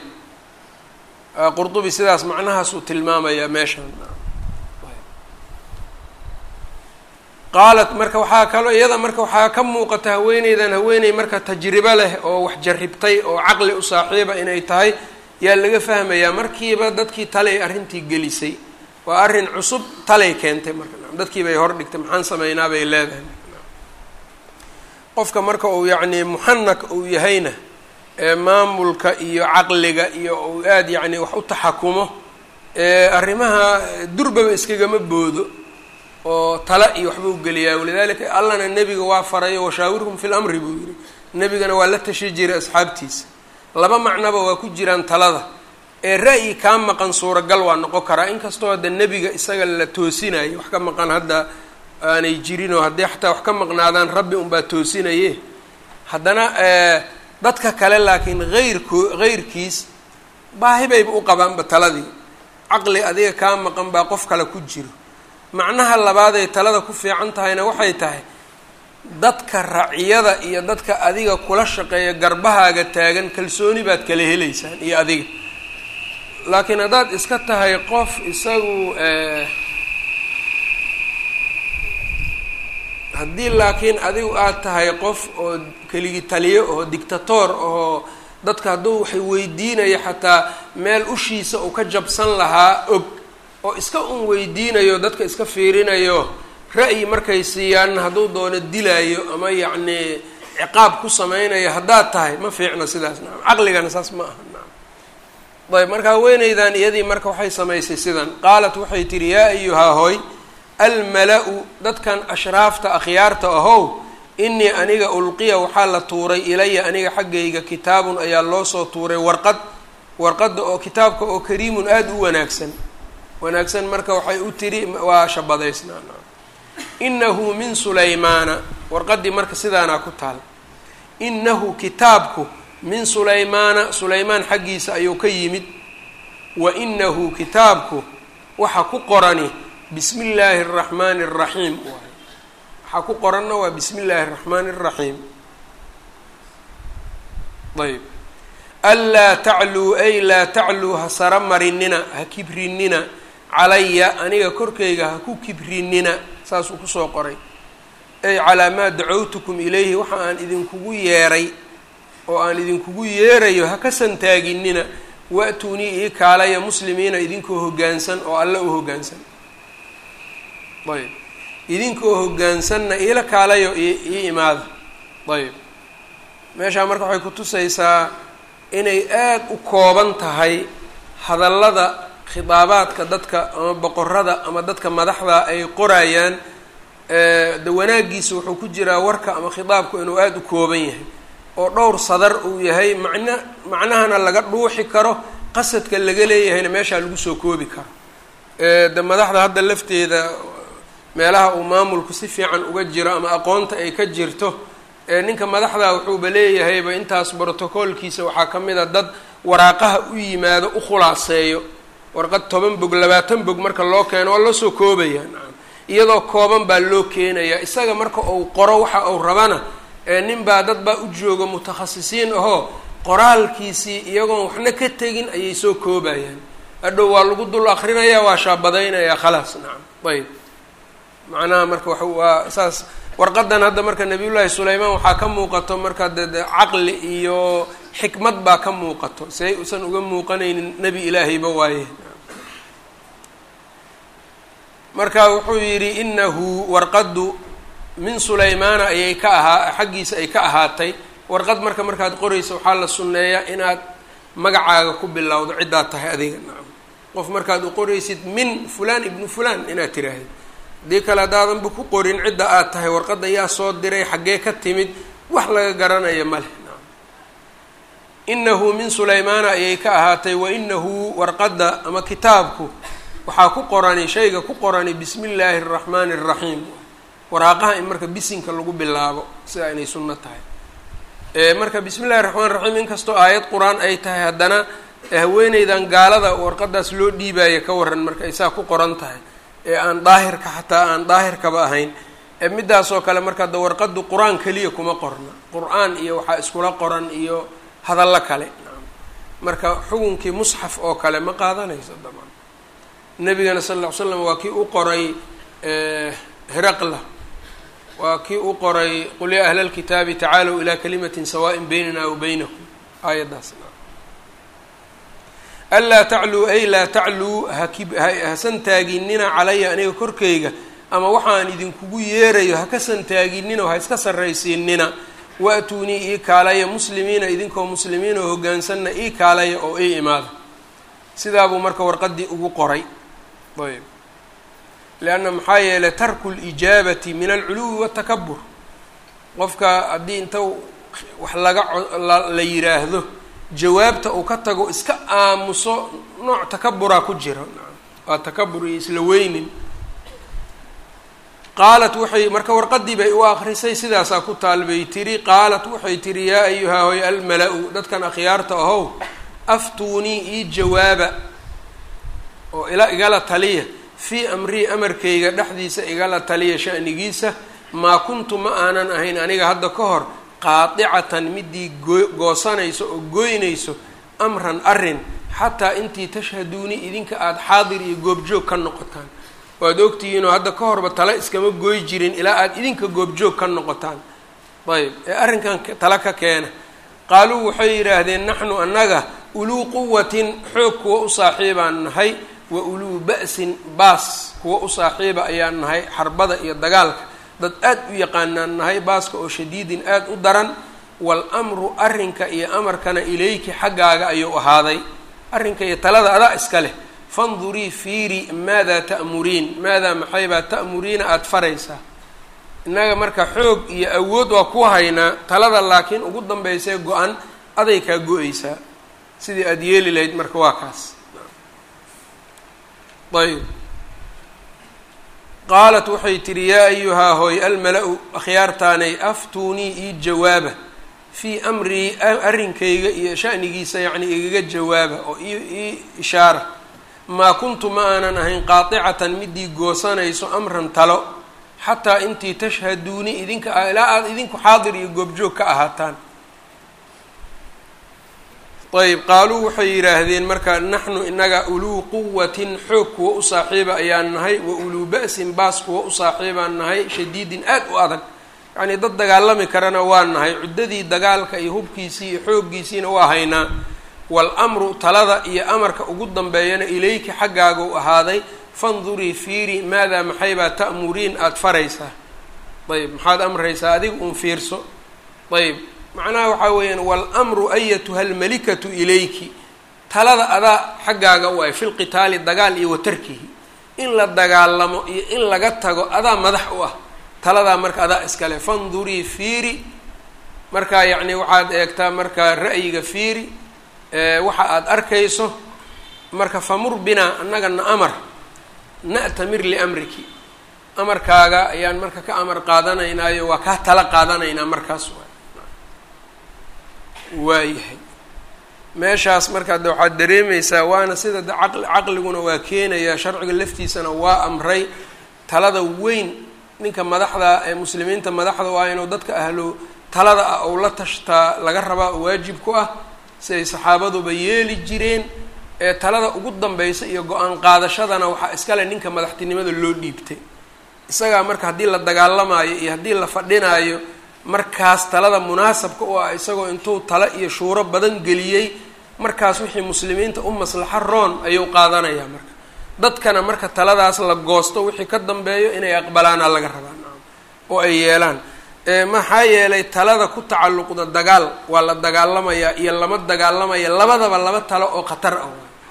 qurdubi sidaas macnahaasuu tilmaamayaa meeshaan qaalat marka waxaa kaloo iyada marka waxaa ka muuqata haweeneydan haweeney marka tajribo leh oo wax jarribtay oo caqli u saaxiiba inay tahay yaa laga fahmayaa markiiba dadkii talay arrintii gelisay waa arrin cusub talay keentay marka dadkii bay hor dhigtay maxaan sameynaa bay leedahay qofka marka uu yacni muxanak uu yahayna ee maamulka iyo caqliga iyo uu aada yacni wax u taxakumo arrimaha durbaba iskagama boodo oo tala iyo waxba u geliyaa walidalika allana nebiga waa farayo washaawirhum fi lamri buu yihi nebigana waa la tashi jiray asxaabtiisa laba macnoba waa ku jiraan talada ee ra'yi kaa maqan suuragal waa noqon karaa inkastoo hadda nebiga isaga la toosinayo wax ka maqan hadda aanay jirinoo haddii xataa wax ka maqnaadaan rabbi unbaa toosinaye haddana dadka kale laakiin heyrko heyrkiis baahi bayba u qabaanba taladii caqli adiga kaa maqan baa qof kale ku jiro macnaha labaad ay talada ku fiican tahayna waxay tahay dadka raciyada iyo dadka adiga kula shaqeeya garbahaaga taagan kalsooni baad kala helaysaan iyo adiga laakiin haddaad iska tahay qof isagu haddii laakiin adigu aad tahay qof oo keligi taliyo oo dictator oo dadka hadduu waxay weydiinaya xataa meel ushiisa uu ka jabsan lahaa og oo iska un weydiinayo dadka iska fiirinayo ra'yi markay siiyaan hadduu doono dilaayo ama yacnii ciqaab ku sameynayo haddaad tahay ma fiicna sidaas nacam caqligana saas ma aha nacam ayb marka haweeneydan iyadii marka waxay samaysay sidan qaalat waxay tihi yaa ayuhaa hooy almala-u dadkan ashraafta akhyaarta ahow inii aniga ulqiya waxaa la tuuray ilaya aniga xaggayga kitaabun ayaa loo soo tuuray warqad warqadda oo kitaabka oo kariimun aada u wanaagsan wanaagsan marka waxay u tiri waa shabadaysnaa inahu min sulaymaana warqaddii marka sidaanaa ku taal inahu kitaabku min sulaymaana sulaymaan xaggiisa ayuu ka yimid wa inahu kitaabku waxa ku qorani bismi illaahi araxmaani araxiim waay waxaa ku qoranna waa bismi illaahi araxmaani araxiim ayb anlaa tacluu ay laa tacluu ha sara marinina ha kibrinina calaya aniga korkayga ha ku kibrinina saasuu kusoo qoray ay calaa maa dacowtukum ilayhi waxa aan idinkugu yeeray oo aan idinkugu yeerayo ha ka santaaginina wa-tuunii ii kaalaya muslimiina idinkoo hoggaansan oo alle u hoggaansan ayb idinkoo hoggaansanna iila kaalayo ii imaada ayb meeshaa marka waxay kutusaysaa inay aad u kooban tahay hadallada khidaabaadka dadka ama boqorada ama dadka madaxda ay qorayaan de wanaaggiisa wuxuu ku jiraa warka ama khidaabku inuu aada u kooban yahay oo dhowr sadar uu yahay macna macnahana laga dhuuxi karo qasadka laga leeyahayna meeshaa lagu soo koobi karo de madaxda hadda lafteeda meelaha uu maamulku si fiican uga jiro ama aqoonta ay ka jirto ninka madaxda wuxuuba leeyahayba intaas brotocoolkiisa waxaa ka mid a dad waraaqaha u yimaado u khulaaseeyo warqad toban bog labaatan bog marka loo keeno waa loo soo koobaya nacam iyadoo kooban baa loo keenaya isaga marka uu qoro waxa uu rabana nin baa dad baa u jooga mutakhasisiin ahoo qoraalkiisii iyagoon waxna ka tegin ayay soo koobayaan hadhow waa lagu dul akrinaya waa shaabadaynaya khalaas nacam ayb macnaha marka wa waa saas warqadan hadda marka nabiyullaahi sulaymaan waxaa ka muuqato marka de de caqli iyo xikmad baa ka muuqato si ay usan uga muuqanaynin nebi ilaahayba waaye marka wuxuu yidhi inahu warqaddu min sulaymaana ayay ka ahaa xaggiisa ay ka ahaatay warqad marka markaad qoraysa waxaa la sunneeyaa inaad magacaaga ku bilowdo ciddaad tahay adiga nacam qof markaad u qoraysid min fulaan ibnu fulaan inaad tiraahdo haddii kale haddaadanba ku qorin cidda aad tahay warqadda yaa soo diray xaggee ka timid wax laga garanaya ma leh nacam inahu min sulaymaana ayay ka ahaatay wa inahu warqadda ama kitaabku waxaa ku qorani shayga ku qorani bismi illaahi araxmaani araxiim waraaqaha in marka bisinka lagu bilaabo sidaa inay sunno tahay marka bismi illahi raxmaan raxiim inkastoo aayad qur-aan ay tahay haddana haweeneydan gaalada warqadaas loo dhiibaayo ka waran marka ay saa ku qoran tahay ee aan daahirka xataa aan daahirkaba ahayn midaasoo kale marka da warqadu qur-aan keliya kuma qorna qur-aan iyo waxaa iskula qoran iyo hadallo kale marka xukunkii musxaf oo kale ma qaadanayso damaan nabigana sal lla ly slam waa kii u qoray heraqla waa kii u qoray qul yaa ahla lkitaabi tacaalow ilaa kalimatin sawaaءin baynana wa baynakum aayaddaas anlaa tacluu ay laa tacluu haki hasan taaginina calaya aniga korkayga ama waxaan idinkugu yeerayo haka santaaginina oo ha iska sarraysiinina wa-tuunii ii kaalaya muslimiina idinkoo muslimiin oo hoggaansanna ii kaalaya oo ii imaada sidaabuu marka warqaddii ugu qoray ayb leanna maxaa yeelay tarku lijaabati min alculuwi watakabur qofka haddii inta wax laga la yiraahdo jawaabta uu ka tago iska aamuso nooc takaburaa ku jira waa takabur iyo isla weynin qaalat waxay marka warqadii bay u akrisay sidaasaa ku taal bay tiri qaalat waxay tiri yaa ayuhaa hoy almala-u dadkan akhyaarta ahow aftuunii ii jawaaba oo ila igala taliya fii amrii amarkayga dhexdiisa igala taliya sha'nigiisa maa kuntu ma aanan ahayn aniga hadda ka hor qaadicatan midii goo goosanayso oo gooynayso amran arrin xataa intii tashhaduuni idinka aada xaadir iyo goobjoog ka noqotaan waad ogtihiinoo hadda ka horba tale iskama gooy jirin ilaa aada idinka goobjoog ka noqotaan ayb ee arrinkan tale ka keena qaaluu waxay yidhaahdeen naxnu annaga uluu quwatin xoog kuwa u saaxiibaan nahay wa uluu ba'sin baas kuwa u saaxiiba ayaan nahay xarbada iyo dagaalka dad aad u yaqaanaan nahay baaska oo shadiidin aada u daran wal amru arrinka iyo amarkana ilayki xaggaaga ayuu ahaaday arrinka iyo talada adaa iska leh fandurii fiiri maadaa ta'muriin maadaa maxaybaa ta'muriina aada faraysaa innaga marka xoog iyo awood waa ku haynaa talada laakiin ugu dambeysee go-an aday kaa go-eysaa sidii aada yeeli lahayd marka waa kaas ayb qaalat waxay tidhi yaa ayuhaa hooy almala-u akhyaartaanay aftuunii ii jawaaba fii amrii arrinkayga iyo sha'nigiisa yacni igaga jawaaba oo ii ishaara maa kuntu ma aanan ahayn qaaticatan midii goosanayso amran talo xataa intii tashhaduuni idinka ilaa aada idinku xaadir iyo goobjoog ka ahaataan ayb qaaluu waxay yidhaahdeen marka naxnu inaga uluu quwatin xoog kuwa u saaxiiba ayaan nahay wa uluu ba'sin baas kuwa u saaxiibaan nahay shadiidin aad u adag yacnii dad dagaalami karana waa nahay cuddadii dagaalka iyo hubkiisii iyo xooggiisiina waa haynaa waalamru talada iyo amarka ugu dambeeyana ilayki xaggaaga u ahaaday fandurii fiiri maadaa maxaybaa ta'muriin aada faraysaa ayb maxaad amraysaa adiga un fiirso ayb macnaha waxaa weeyaan waalamru ayatuha almalikatu ilayki talada adaa xaggaaga u ay fi lqitaali dagaal iyo watarkihi in la dagaalamo iyo in laga tago adaa madax u ah taladaa marka adaa iskale fandurii fiiri markaa yacni waxaad eegtaa markaa ra'yiga fiiri waxa aada arkayso marka famur binaa annagana amar na'tamir liamriki amarkaaga ayaan marka ka amar qaadanaynaayo waa kaa tala qaadanaynaa markaas waay waayahay meeshaas marka de waxaad dareemaysaa waana sida de caqli caqliguna waa keenayaa sharciga laftiisana waa amray talada weyn ninka madaxda ee muslimiinta madaxda waa inuu dadka ahlo talada ah ou la tashtaa laga rabaa oo waajib ku ah siday saxaabaduba yeeli jireen ee talada ugu danbeysa iyo go-aan qaadashadana waxaa iskale ninka madaxtinimada loo dhiibtay isagaa marka haddii la dagaalamaayo iyo haddii la fadhinaayo markaas talada munaasabka u ah isagoo intuu talo iyo shuuro badan geliyey markaas wixii muslimiinta u maslaxo roon ayuu qaadanayaa marka dadkana marka taladaas la goosto wixii ka dambeeyo inay aqbalaana laga rabaa naam oo ay yeelaan maxaa yeelay talada ku tacalluqda dagaal waa la dagaalamayaa iyo lama dagaalamaya labadaba laba talo oo khatar ah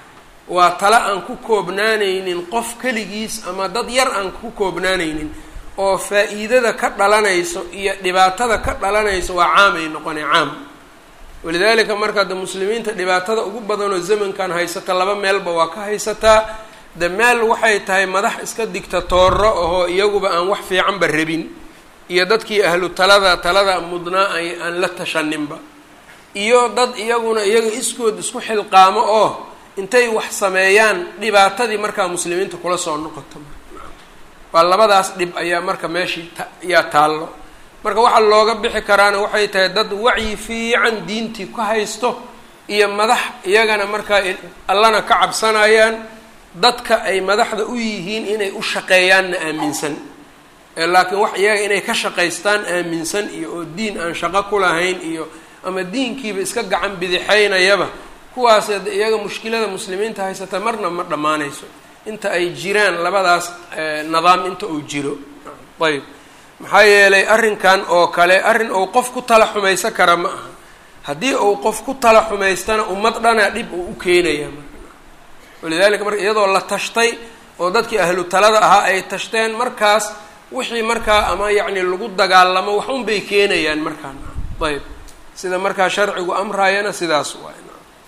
waa talo aan ku koobnaanaynin qof keligiis ama dad yar aan ku koobnaanaynin oo faa-iidada ka dhalanayso iyo dhibaatada ka dhalanayso waa caamay noqonay caam walidaalika markaa de muslimiinta dhibaatada ugu badanoo zamankan haysata laba meelba waa ka haysataa de meel waxay tahay madax iska digtatooro ahoo iyaguba aan wax fiicanba rabin iyo dadkii ahlu talada talada mudnaa ay aan la tashaninba iyo dad iyaguna iyaga iskood isku xilqaamo oo intay wax sameeyaan dhibaatadii markaa muslimiinta kula soo noqoto waa labadaas dhib ayaa marka meeshii ayaa taallo marka waxaa looga bixi karaana waxay tahay dad wacyi fiican diintii ka haysto iyo madax iyagana markaa allana ka cabsanayaan dadka ay madaxda u yihiin inay u shaqeeyaanna aaminsan laakiin wax iyaga inay ka shaqaystaan aaminsan iyo oo diin aan shaqo ku lahayn iyo ama diinkiiba iska gacan bidixaynayaba kuwaas iyaga mushkilada muslimiinta haysata marna ma dhammaanayso inta ay jiraan labadaas nidaam inta uu jiro ayb maxaa yeelay arrinkan oo kale arrin uu qof ku tala xumaysan kara ma aha haddii uu qof ku tala xumaystana ummad dhana dhib uu u keenaya marka walidalika marka iyadoo la tashtay oo dadkii ahlu talada ahaa ay tashteen markaas wixii markaa ama yacni lagu dagaalamo wax un bay keenayaan markaa ayb sida markaa sharcigu amraayana sidaas waay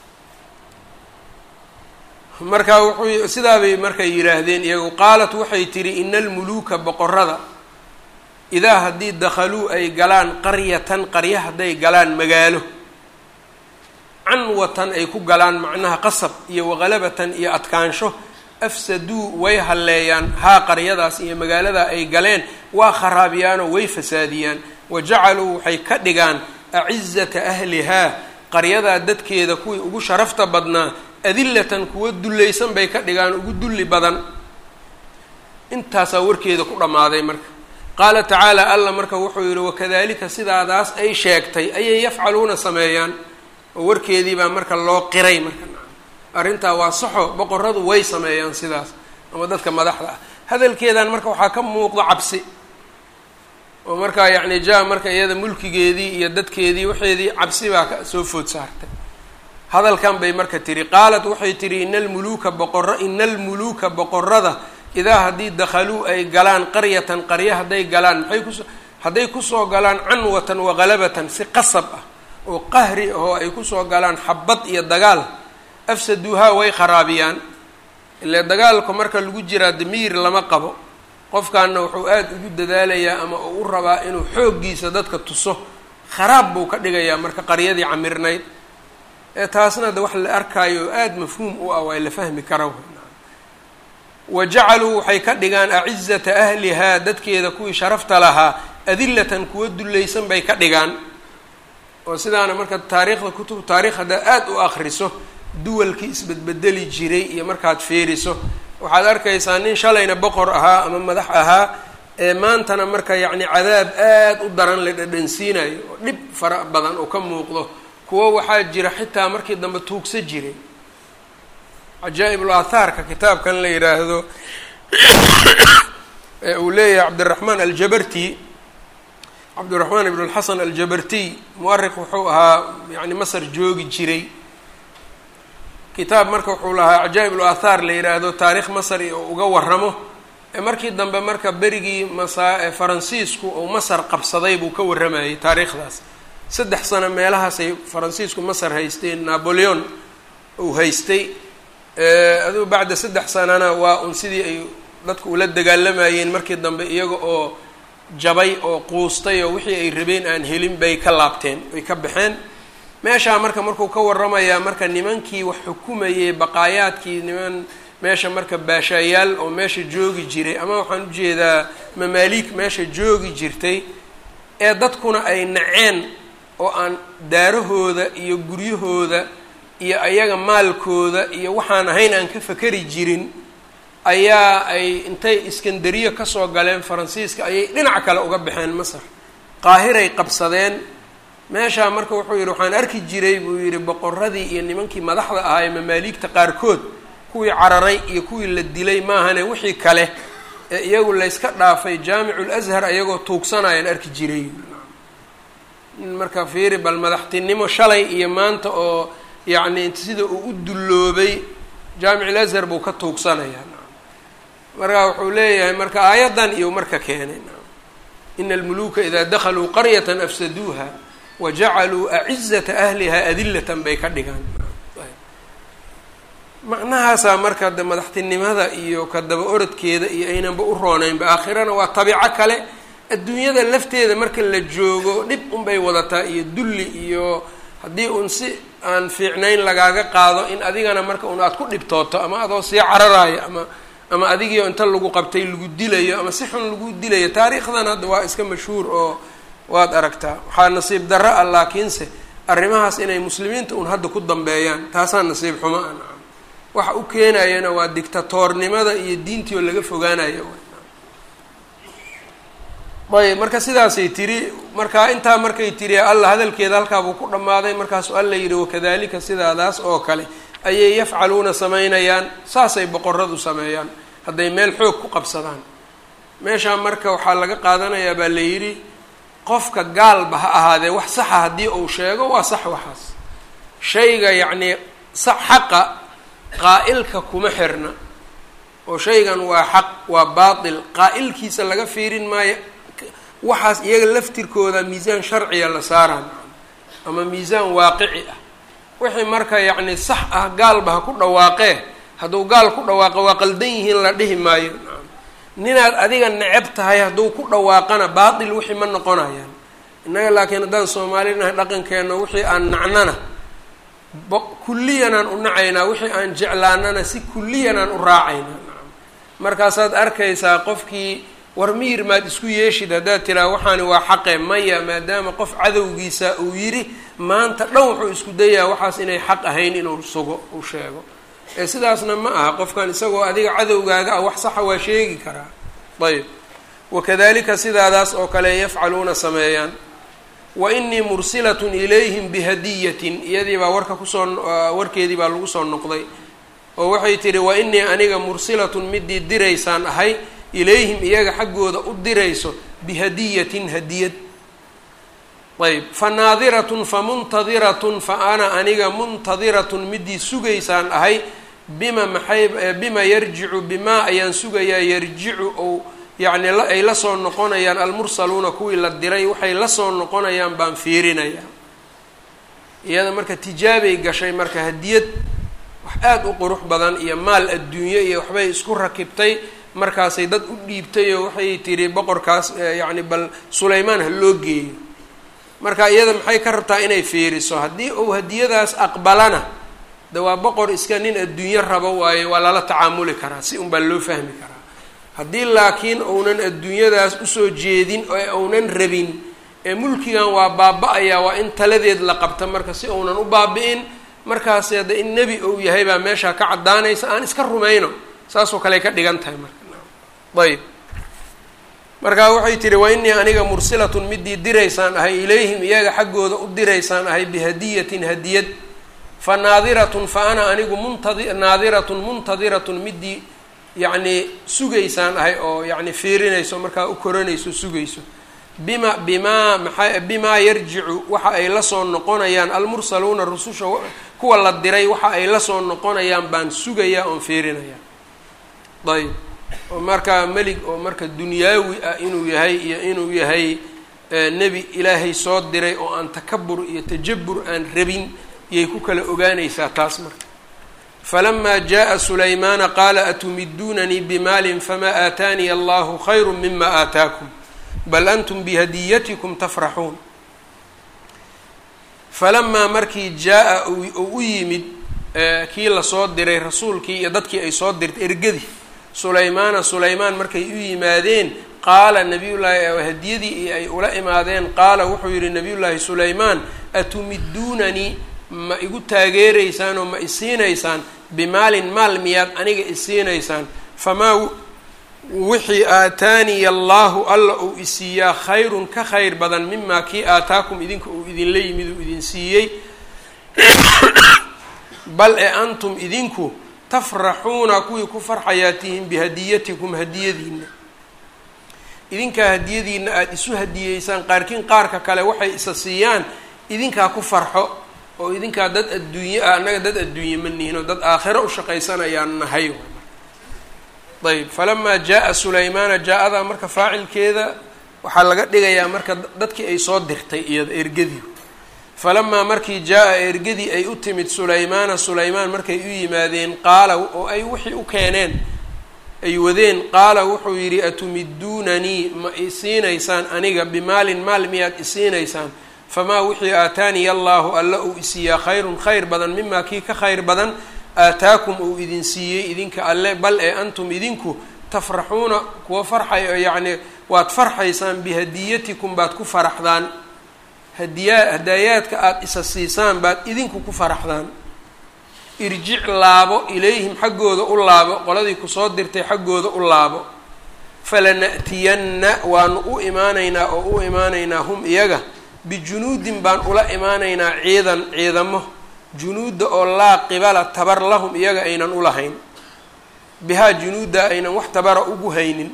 marka wuxuu sidaabay markay yidhaahdeen iyagu qaalat waxay tidhi ina almuluuka boqorada idaa haddii dakhaluu ay galaan qaryatan qarya hadday galaan magaalo canwatan ay ku galaan macnaha qasab iyo waqalabatan iyo adkaansho afsaduu way halleeyaan haa qaryadaas iyo magaaladaa ay galeen waa kharaabiyaanoo way fasaadiyaan wa jacaluu waxay ka dhigaan acizata ahlihaa qaryadaa dadkeeda kuwii ugu sharafta badnaa adillatan kuwa dullaysan bay ka dhigaan ugu dulli badan intaasaa warkeeda ku dhammaaday marka qaala tacaala alla marka wuxuu yidhi wakadalika sidaadaas ay sheegtay ayay yafcaluuna sameeyaan oo warkeedii baa marka loo qiray marka arrintaa waa saxo boqoradu way sameeyaan sidaas ama dadka madaxda ah hadalkeedan marka waxaa ka muuqdo cabsi oo markaa yacni ja marka iyada mulkigeedii iyo dadkeedii waxeedii cabsi baa ka soo food saartay hadalkan bay marka tihi qaalat waxay tihi ina almuluuka boqoro ina almuluuka boqorada idaa haddii dakhaluu ay galaan qaryatan qarya hadday galaan maxay kuso hadday kusoo galaan canwatan waqalabatan si qasab ah oo qahri ahoo ay kusoo galaan xabad iyo dagaal afsaduuhaa way kharaabiyaan ile dagaalka marka lagu jiraa damiir lama qabo qofkaana wuxuu aada ugu dadaalayaa ama uu u rabaa inuu xooggiisa dadka tuso kharaab buu ka dhigayaa marka qaryadii camirnayd ee taasna de wax la arkaayo oo aada mafhuum u ah waa la fahmi kara wa jacaluu waxay ka dhigaan acizata ahlihaa dadkeeda kuwii sharafta lahaa adillatan kuwa dullaysan bay ka dhigaan oo sidaana marka taariikhda kutub taarikh haddaad aada u akriso duwalkii isbedbedeli jiray iyo markaad fiiriso waxaad arkaysaa nin shalayna boqor ahaa ama madax ahaa ee maantana marka yacni cadaab aada u daran la dhadhansiinayo oo dhib fara badan oo ka muuqdo kuwo waxaa jira xitaa markii dambe tuugsa jiray cajaa'ibul aathaarka kitaabkan la yidhaahdo ee uu leeyahay cabdiraxmaan aljabarti cabdiraxmaan ibn lxasan aljabartiy muariq wuxuu ahaa yani masar joogi jiray kitaab marka wuxuu lahaa cajaa'ibul aathaar la yidhaahdo taarikh masar oo uga waramo markii dambe marka berigii masa faransiisku uu masar qabsaday buu ka warramayay taariikhdaas saddex sano meelahaasay faransiisku masar haysteen napoleon uu haystay aduu bacda saddex sanana waa un sidii ay dadku ula dagaalamayeen markii dambe iyaga oo jabay oo quustay oo wixii ay rabeen aan helin bay ka laabteen ay ka baxeen meeshaa marka markuu ka warramayaa marka nimankii wax xukumayay baqaayaadkii niman meesha marka baashaayaal oo meesha joogi jiray ama waxaan ujeedaa mamaaliik meesha joogi jirtay ee dadkuna ay naceen oo aan daarahooda iyo guryahooda iyo ayaga maalkooda iyo waxaan ahayn aan ka fakeri jirin ayaa ay intay iskandariya kasoo galeen faransiiska ayay dhinac kale uga baxeen masar qaahiray qabsadeen meeshaa marka wuxuu yidhi waxaan arki jiray buu yidhi boqoradii iyo nimankii madaxda ahaa ee mamaaliigta qaarkood kuwii cararay iyo kuwii la dilay maahane wixii kale ee iyagu layska dhaafay jaamicul ashar ayagoo tuugsanayaan arki jiray marka fiiri bal madaxtinimo shalay iyo maanta oo yacni sida uu u dulloobay jaamicul ashar buu ka tuugsanayaa marka wuxuu leeyahay marka aayaddan iyo marka keenay ina almuluuka idaa dakhaluu qaryatan afsaduuha wa jacaluu acizata ahliha adillatan bay ka dhigaan macnahaasaa marka de madaxtinimada iyo ka daba orodkeeda iyo aynanba u rooneynba aakhirana waa tabiico kale adduunyada lafteeda marka la joogo dhib unbay wadataa iyo dulli iyo haddii un si aan fiicnayn lagaaga qaado in adigana marka un aad ku dhibtooto ama adoo sii cararaayo ama ama adigiio inta lagu qabtay lagu dilayo ama si xun lagu dilayo taariikhdan hadda waa iska mashhuur oo waad aragtaa waxaa nasiib darro ah laakiinse arrimahaas inay muslimiinta un hadda ku dambeeyaan taasaa nasiib xumo ah nacam waxa u keenayana waa dictatoornimada iyo diintii oo laga fogaanayo ayb marka sidaasay tiri marka intaa markay tiri alla hadalkeeda halkaabuu ku dhammaaday markaasuu alla yidhi wakadalika sidaadaas oo kale ayay yafcaluuna samaynayaan saasay boqoradu sameeyaan hadday meel xoog ku qabsadaan meeshaa marka waxaa laga qaadanayaa baa la yidhi qofka gaalba ha ahaadee wax saxa haddii uu sheego waa sax waxaas shayga yacnii sax xaqa qaa'ilka kuma xirna oo shaygan waa xaq waa baatil qaa'ilkiisa laga fiirin maayo waxaas iyaga laftirkooda miisaan sharciya la saaraan ama miisaan waaqici ah wixii marka yacni sax ah gaalba ha ku dhawaaqee hadduu gaal ku dhawaaqo waa qaldan yihiin la dhihi maayo ninaad adiga neceb tahay hadduu ku dhawaaqana baatil wixii ma noqonayaan innaga laakiin haddaan soomaalinahay dhaqankeenna wixii aan nacnana kulliyanaan u nacaynaa wixii aan jeclaanana si kulliyanaan u raacaynaa markaasaad arkaysaa qofkii war miyir maad isku yeeshid haddaad tiraa waxaani waa xaqe maya maadaama qof cadowgiisa uu yidhi maanta dhan wuxuu isku dayaa waxaas inay xaq ahayn inuu sugo uu sheego ee sidaasna ma aha qofkan isagoo adiga cadowgaaga ah wax saxa waa sheegi karaa ayb wakadalika sidaadaas oo kale yafcaluuna sameeyaan wa inii mursilatun ilayhim bihadiyatin iyadii baa warka kusoo warkeedii baa lagu soo noqday oo waxay tidhi wa inii aniga mursilatun midii diraysaan ahay ilayhim iyaga xaggooda u dirayso bihadiyatin hadiyad ayb fa naadiratun fa muntadiratun fa ana aniga muntadiratun midii sugaysaan ahay bima maxay bima yarjicu bimaa ayaan sugayaa yarjicu ou yacni ay la soo noqonayaan almursaluuna kuwii la diray waxay la soo noqonayaan baan fiirinayaa iyada marka tijaabay gashay marka hadiyad wax aada u qurux badan iyo maal adduunye iyo waxbay isku rakibtay markaasay dad u dhiibtay oo waxay tidhi boqorkaas yacni bal sulaymaan ha loo geeyo marka iyada maxay ka rabtaa inay fiiriso haddii uu hadiyadaas aqbalana de waa boqor iska nin adduunyo rabo waayo waa lala tacaamuli karaa si un baa loo fahmi karaa haddii laakiin uunan adduunyadaas usoo jeedin oo uunan rabin ee mulkigan waa baaba-ayaa waa in taladeed la qabta marka si uunan u baabi-in markaas hadda in nebi ou yahay baa meeshaa ka caddaanaysa aan iska rumayno saasoo kale ka dhigan tahay marka ayb markaa waxay tihi wa innii aniga mursilatun midii diraysaan ahay ilayhim iyaga xaggooda u diraysaan ahay bihadiyatin hadiyad fa naadiratun fa ana anigu muntadi naadiratun muntadiratun midii yacnii sugaysaan ahay oo yacni fiirinayso markaa u koranayso sugayso bima bimaa maxaa bimaa yarjicu waxa ay la soo noqonayaan almursaluuna rususha kuwa la diray waxa ay la soo noqonayaan baan sugayaa oon fiirinayaa ayb oo markaa melig oo marka dunyaawi ah inuu yahay iyo inuu yahay nebi ilaahay soo diray oo aan takabur iyo tajabur aan rabin yay ku kala ogaanaysaa taas marka falamaa jaءa sulaymaana qaala atumiduunanii bimaalin famaa aataaniya allahu khayru mima aataakum bal antum bihadiyatikum tafraxuun falamaa markii jaa-a uu u yimid kii lasoo diray rasuulkii iyo dadkii ay soo dirtay ergadii sulaymaana sulaymaan markay u yimaadeen qaala nabiyullaahi hadiyadii ay ula imaadeen qaala wuxuu yihi nabiyullaahi sulaymaan atumiduunanii ma igu taageeraysaan oo ma isiinaysaan bimaalin maal miyaad aniga isiinaysaan famaa wixii aataaniya allaahu alla uu isiiyaa khayrun ka khayr badan mimaa kii aataakum idinka uu idinla yimid uu idin siiyey bal ee antum idinku tafraxuuna kuwii ku farxayaa tihiin bihadiyatikum hadiyadiina idinkaa hadiyadiina aada isu hadiyeysaan qaarkiin qaarka kale waxay isa siiyaan idinkaa ku farxo oo idinkaa dad adduunye ah annaga dad adduunye ma nihin oo dad aakhiro u shaqaysanayaan nahay ayb falamaa jaa-a sulaymaana jaa-ada marka faacilkeeda waxaa laga dhigayaa marka dadkii ay soo dirtay iyada ergadii falamaa markii jaa-a ergadii ay u timid sulaymaana sulaymaan markay u yimaadeen qaala oo ay wixii u keeneen ay wadeen qaala wuxuu yidhi atumiduunanii ma isiinaysaan aniga bimaalin maal miyaad isiinaysaan famaa wixii aataaniya allaahu alla uu isiiyaa khayrun khayr badan mimaa kii ka khayr badan aataakum uu idin siiyey idinka alle bal ee antum idinku tafraxuuna kuwa farxay yacni waad farxaysaan bihadiyatikum baad ku faraxdaan hadiyaa hadaayaadka aada isa siisaan baad idinku ku faraxdaan irjic laabo ilayhim xaggooda u laabo qoladii kusoo dirtay xaggooda u laabo falana'tiyanna waanu u imaanaynaa oo u imaanaynaa hum iyaga bijunuudin baan ula imaanaynaa ciidan ciidamo junuudda oo laa qibala tabar lahum iyaga aynan ulahayn bihaa junuudda aynan wax tabara ugu haynin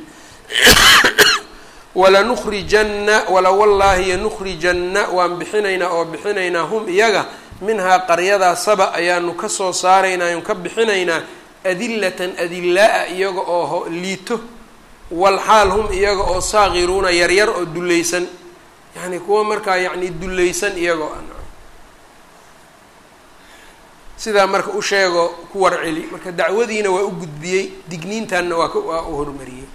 walanukhrijanna wala wallaahi yanukhrijanna waan bixinaynaa oo bixinaynaa hum iyaga minhaa qaryadaa saba ayaanu kasoo saaraynaa aynu ka bixinaynaa adillatan adillaa-a iyaga oo liito walxaal hum iyaga oo saaqiruuna yaryar oo dullaysan yacni kuwa markaa yacni dullaysan iyagoo sidaa marka u sheego ku warceli marka dacwadiina waa u gudbiyey digniintanna waa waa u horumariyey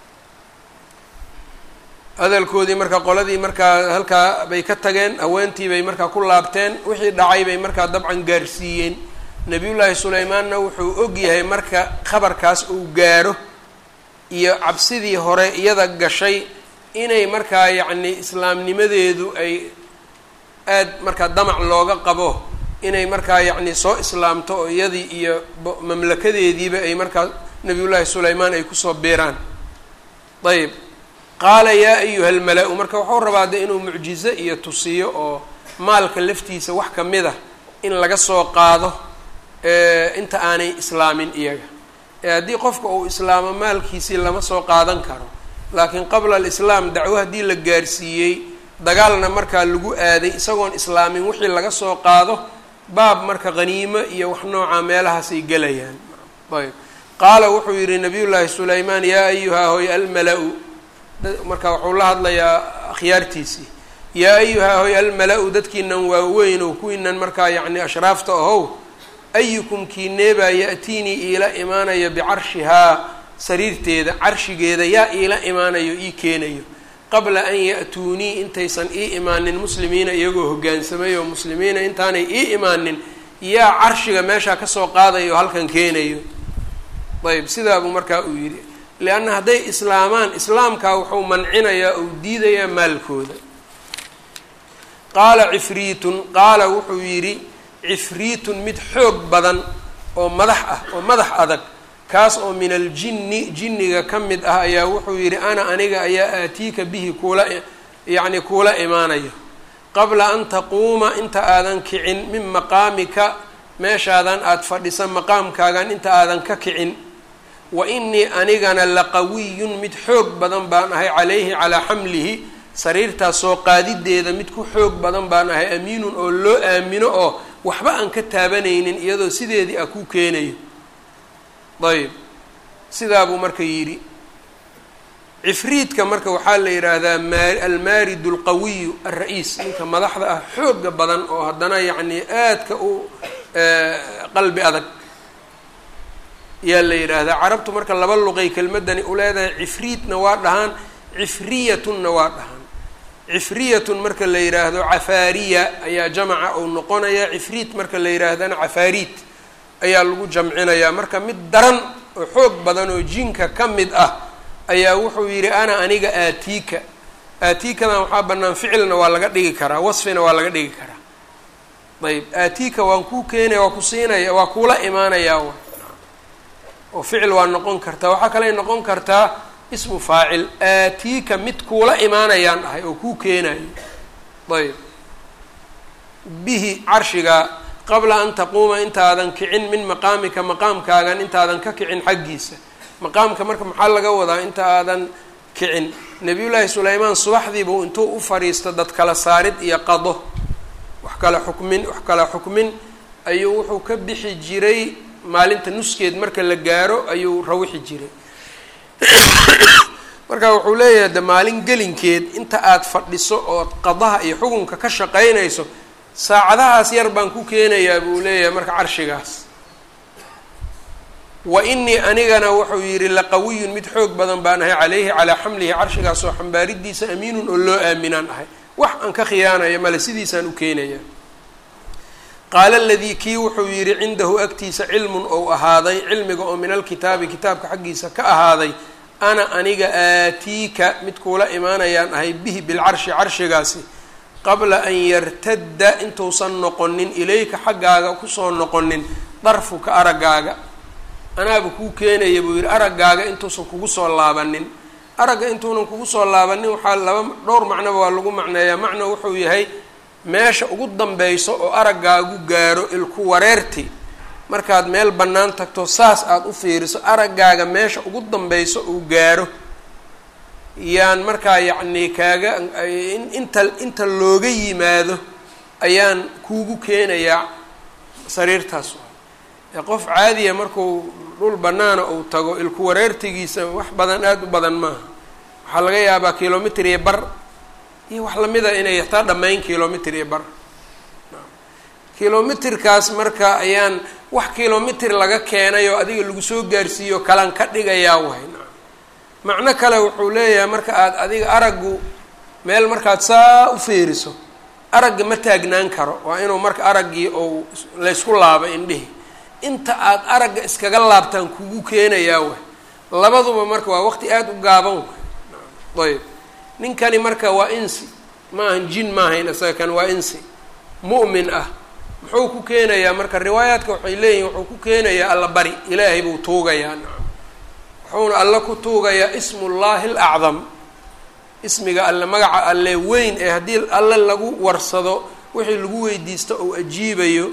hadalkoodii marka qoladii markaa halkaa bay ka tageen haweentii bay markaa ku laabteen wixii dhacay bay markaa dabcan gaarsiiyeen nabiyullaahi sulaymaanna wuxuu og yahay marka khabarkaas uu gaaro iyo cabsidii hore iyada gashay inay markaa yacni islaamnimadeedu ay aad markaa damac looga qabo inay markaa yacni soo islaamto oo iyadii iyo mamlakadeediiba ay markaa nabiyullaahi sulaymaan ay kusoo biiraan ayb qaala yaa ayuha almala-u marka wuxuu rabaa de inuu mucjizo iyo tusiyo oo maalka laftiisa wax ka mid ah in laga soo qaado inta aanay islaamin iyaga ee haddii qofka uu islaamo maalkiisii lama soo qaadan karo laakiin qabla alislaam dacwo haddii la gaarsiiyey dagaalna markaa lagu aaday isagoon islaamin wixii laga soo qaado baab marka haniimo iyo wax noocaa meelahaasay gelayaan ayb qaala wuxuu yidhi nabiyullaahi sulaymaan yaa ayuha hoy almala-u marka wuxuu la hadlayaa akhyaartiisii yaa ayuha hoy almala-u dadkiinan waaweyn oo kuwiinan markaa yacni ashraafta ahow ayukum kiineebaa ya-tiinii iila imaanayo bicarshihaa sariirteeda carshigeeda yaa iila imaanayo ii keenayo qabla an ya-tuunii intaysan ii imaanin muslimiina iyagoo hoggaansamay oo muslimiina intaanay ii imaanin yaa carshiga meeshaa kasoo qaadayo oo halkan keenayo ayb sidaa buu markaa uu yidhi leanna hadday islaamaan islaamkaa wuxuu mancinayaa ou diidayaa maalkooda qaala cifriitun qaala wuxuu yidhi cifriitun mid xoog badan oo madax ah oo madax adag kaas oo min aljinni jinniga ka mid ah ayaa wuxuu yidhi ana aniga ayaa aatiika bihi kuula yacni kuula imaanayo qabla an taquuma inta aadan kicin min maqaamika meeshaadan aada fadhisa maqaamkaagan inta aadan ka kicin wa inii anigana laqawiyun mid xoog badan baan ahay calayhi calaa xamlihi sariirtaas soo qaadideeda mid ku xoog badan baan ahay amiinun oo loo aamino oo waxba aan ka taabanaynin iyadoo sideedii ah ku keenayo ayb sidaa buu marka yidhi cifriidka marka waxaa la yidhaahdaa maa almaaridu alqawiyu alra-iis ninka madaxda ah xooga badan oo haddana yacni aadka u qalbi adag yaa la yidhaahdaa carabtu marka laba luqay kelmadani u leedahay cifriidna waa dhahaan cifriyatunna waa dhahaan cifriyatun marka la yidhaahdo cafaariya ayaa jamaca uu noqonaya cifriit marka la yidhaahdana cafaariit ayaa lagu jamcinayaa marka mid daran oo xoog badan oo jinka ka mid ah ayaa wuxuu yidhi ana aniga aatiika aatiikadan waxaa bannaan ficilna waa laga dhigi karaa wasfina waa laga dhigi karaa ayb aatiika waan kuu keenaya waa ku siinaya waa kuula imaanayaa w oo ficil waa noqon kartaa waxaa kaley noqon kartaa ismu faacil aatiika mid kuula imaanayaan ahay oo kuu keenayo ayb bihi carshigaa qabla an taquuma intaadan kicin min maqaamika maqaamkaagan intaadan ka kicin xaggiisa maqaamka marka maxaa laga wadaa inta aadan kicin nabiyullaahi sulaymaan subaxdiibuu intuu u fadhiisto dad kala saarid iyo qado wax kala xukmin wax kala xukmin ayuu wuxuu ka bixi jiray maalinta nuskeed marka la gaaro ayuu rawixi jiray marka wuxuu leeyahay de maalin gelinkeed inta aada fadhiso ood qadaha iyo xukunka ka shaqaynayso saacadahaas yar baan ku keenayaa buu leeyahay marka carshigaas wa inii anigana wuxuu yidhi laqawiyun mid xoog badan baan ahay calayhi calaa xamlihi carshigaas oo xambaaridiisa amiinun oo loo aaminaan ahay wax aan ka khiyaanaya male sidiisaan u keenaya qaala aladii kii wuxuu yidhi cindahu agtiisa cilmun ou ahaaday cilmiga oo min alkitaabi kitaabka xaggiisa ka ahaaday ana aniga aatiika mid kuula imaanayaan ahay bihi bilcarshi carshigaasi qabla an yartadda intuusan noqonin ilayka xaggaaga kusoo noqonin darfuka araggaaga anaaba kuu keenaya buu yidhi araggaaga intuusan kugu soo laabanin aragga intuunan kugu soo laabanin waxaa laba dhowr macnoba waa lagu macneeyaa macno wuxuu yahay meesha ugu dambayso oo araggaagu gaaro ilku wareerti markaad meel bannaan tagto saas aada u fiiriso araggaaga meesha ugu dambayso uu gaaro yaan markaa yacnii kaaga inta inta looga yimaado ayaan kuugu keenayaa sariirtaas ee qof caadiya markuu dhul bannaana uu tago ilku wareertigiisa wax badan aada u badan maaha waxaa laga yaabaa kilomitr iyo bar iyo wax lamida inay hataa dhammayn kilomitr iyo bar kilomitrkaas marka ayaan wax kilomitr laga keenay oo adiga lagu soo gaarsiiyo kalan ka dhigayaa wahay macno kale wuxuu leeyahay marka aad adiga araggu meel markaad saa u fiiriso aragga ma taagnaan karo waa inuu marka araggii ou laysku laabo indhihi inta aad aragga iskaga laabtaan kugu keenayaa way labaduba marka waa waqti aada u gaaban way ayb ninkani marka waa insi ma ahan jin maahayn isaga kan waa insi mu'min ah muxuu ku keenayaa marka riwaayaadka waxay leeyihin wuxuu ku keenayaa alla bari ilaahay buu tuugayaa wuxuuna alle ku tuugayaa ismullaahi alacdam ismiga alle magaca alle weyn ee haddii alle lagu warsado wixii lagu weydiisto ou ajiibayo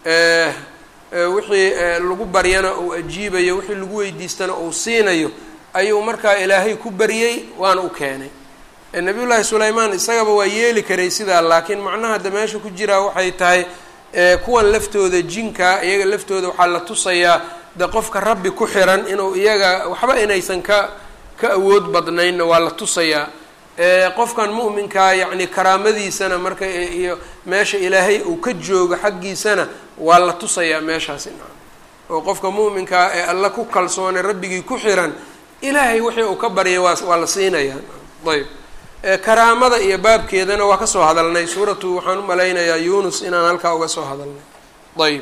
wixii lagu baryana uu ajiibayo wixii lagu weydiistana uu siinayo ayuu markaa ilaahay ku baryey waana u keenay nabiyullaahi sulaymaan isagaba waa yeeli karay sidaa laakiin macnaha hadda meesha ku jiraa waxay tahay kuwan laftooda jinka iyaga laftooda waxaa la tusayaa de qofka rabbi ku xiran inuu iyaga waxba inaysan ka ka awood badnaynna waa la tusayaa qofkan mu'minkaa yacni karaamadiisana marka iyo meesha ilaahay uu ka joogo xaggiisana waa la tusayaa meeshaasi oo qofka mu'minkaa ee alla ku kalsoonay rabbigii ku xiran ilaahay wixii uu ka baryay waa waa la siinayaa ayb karaamada iyo baabkeedana waa kasoo hadalnay suuratu waxaan u malaynayaa yunus inaan halkaa uga soo hadalnay ayb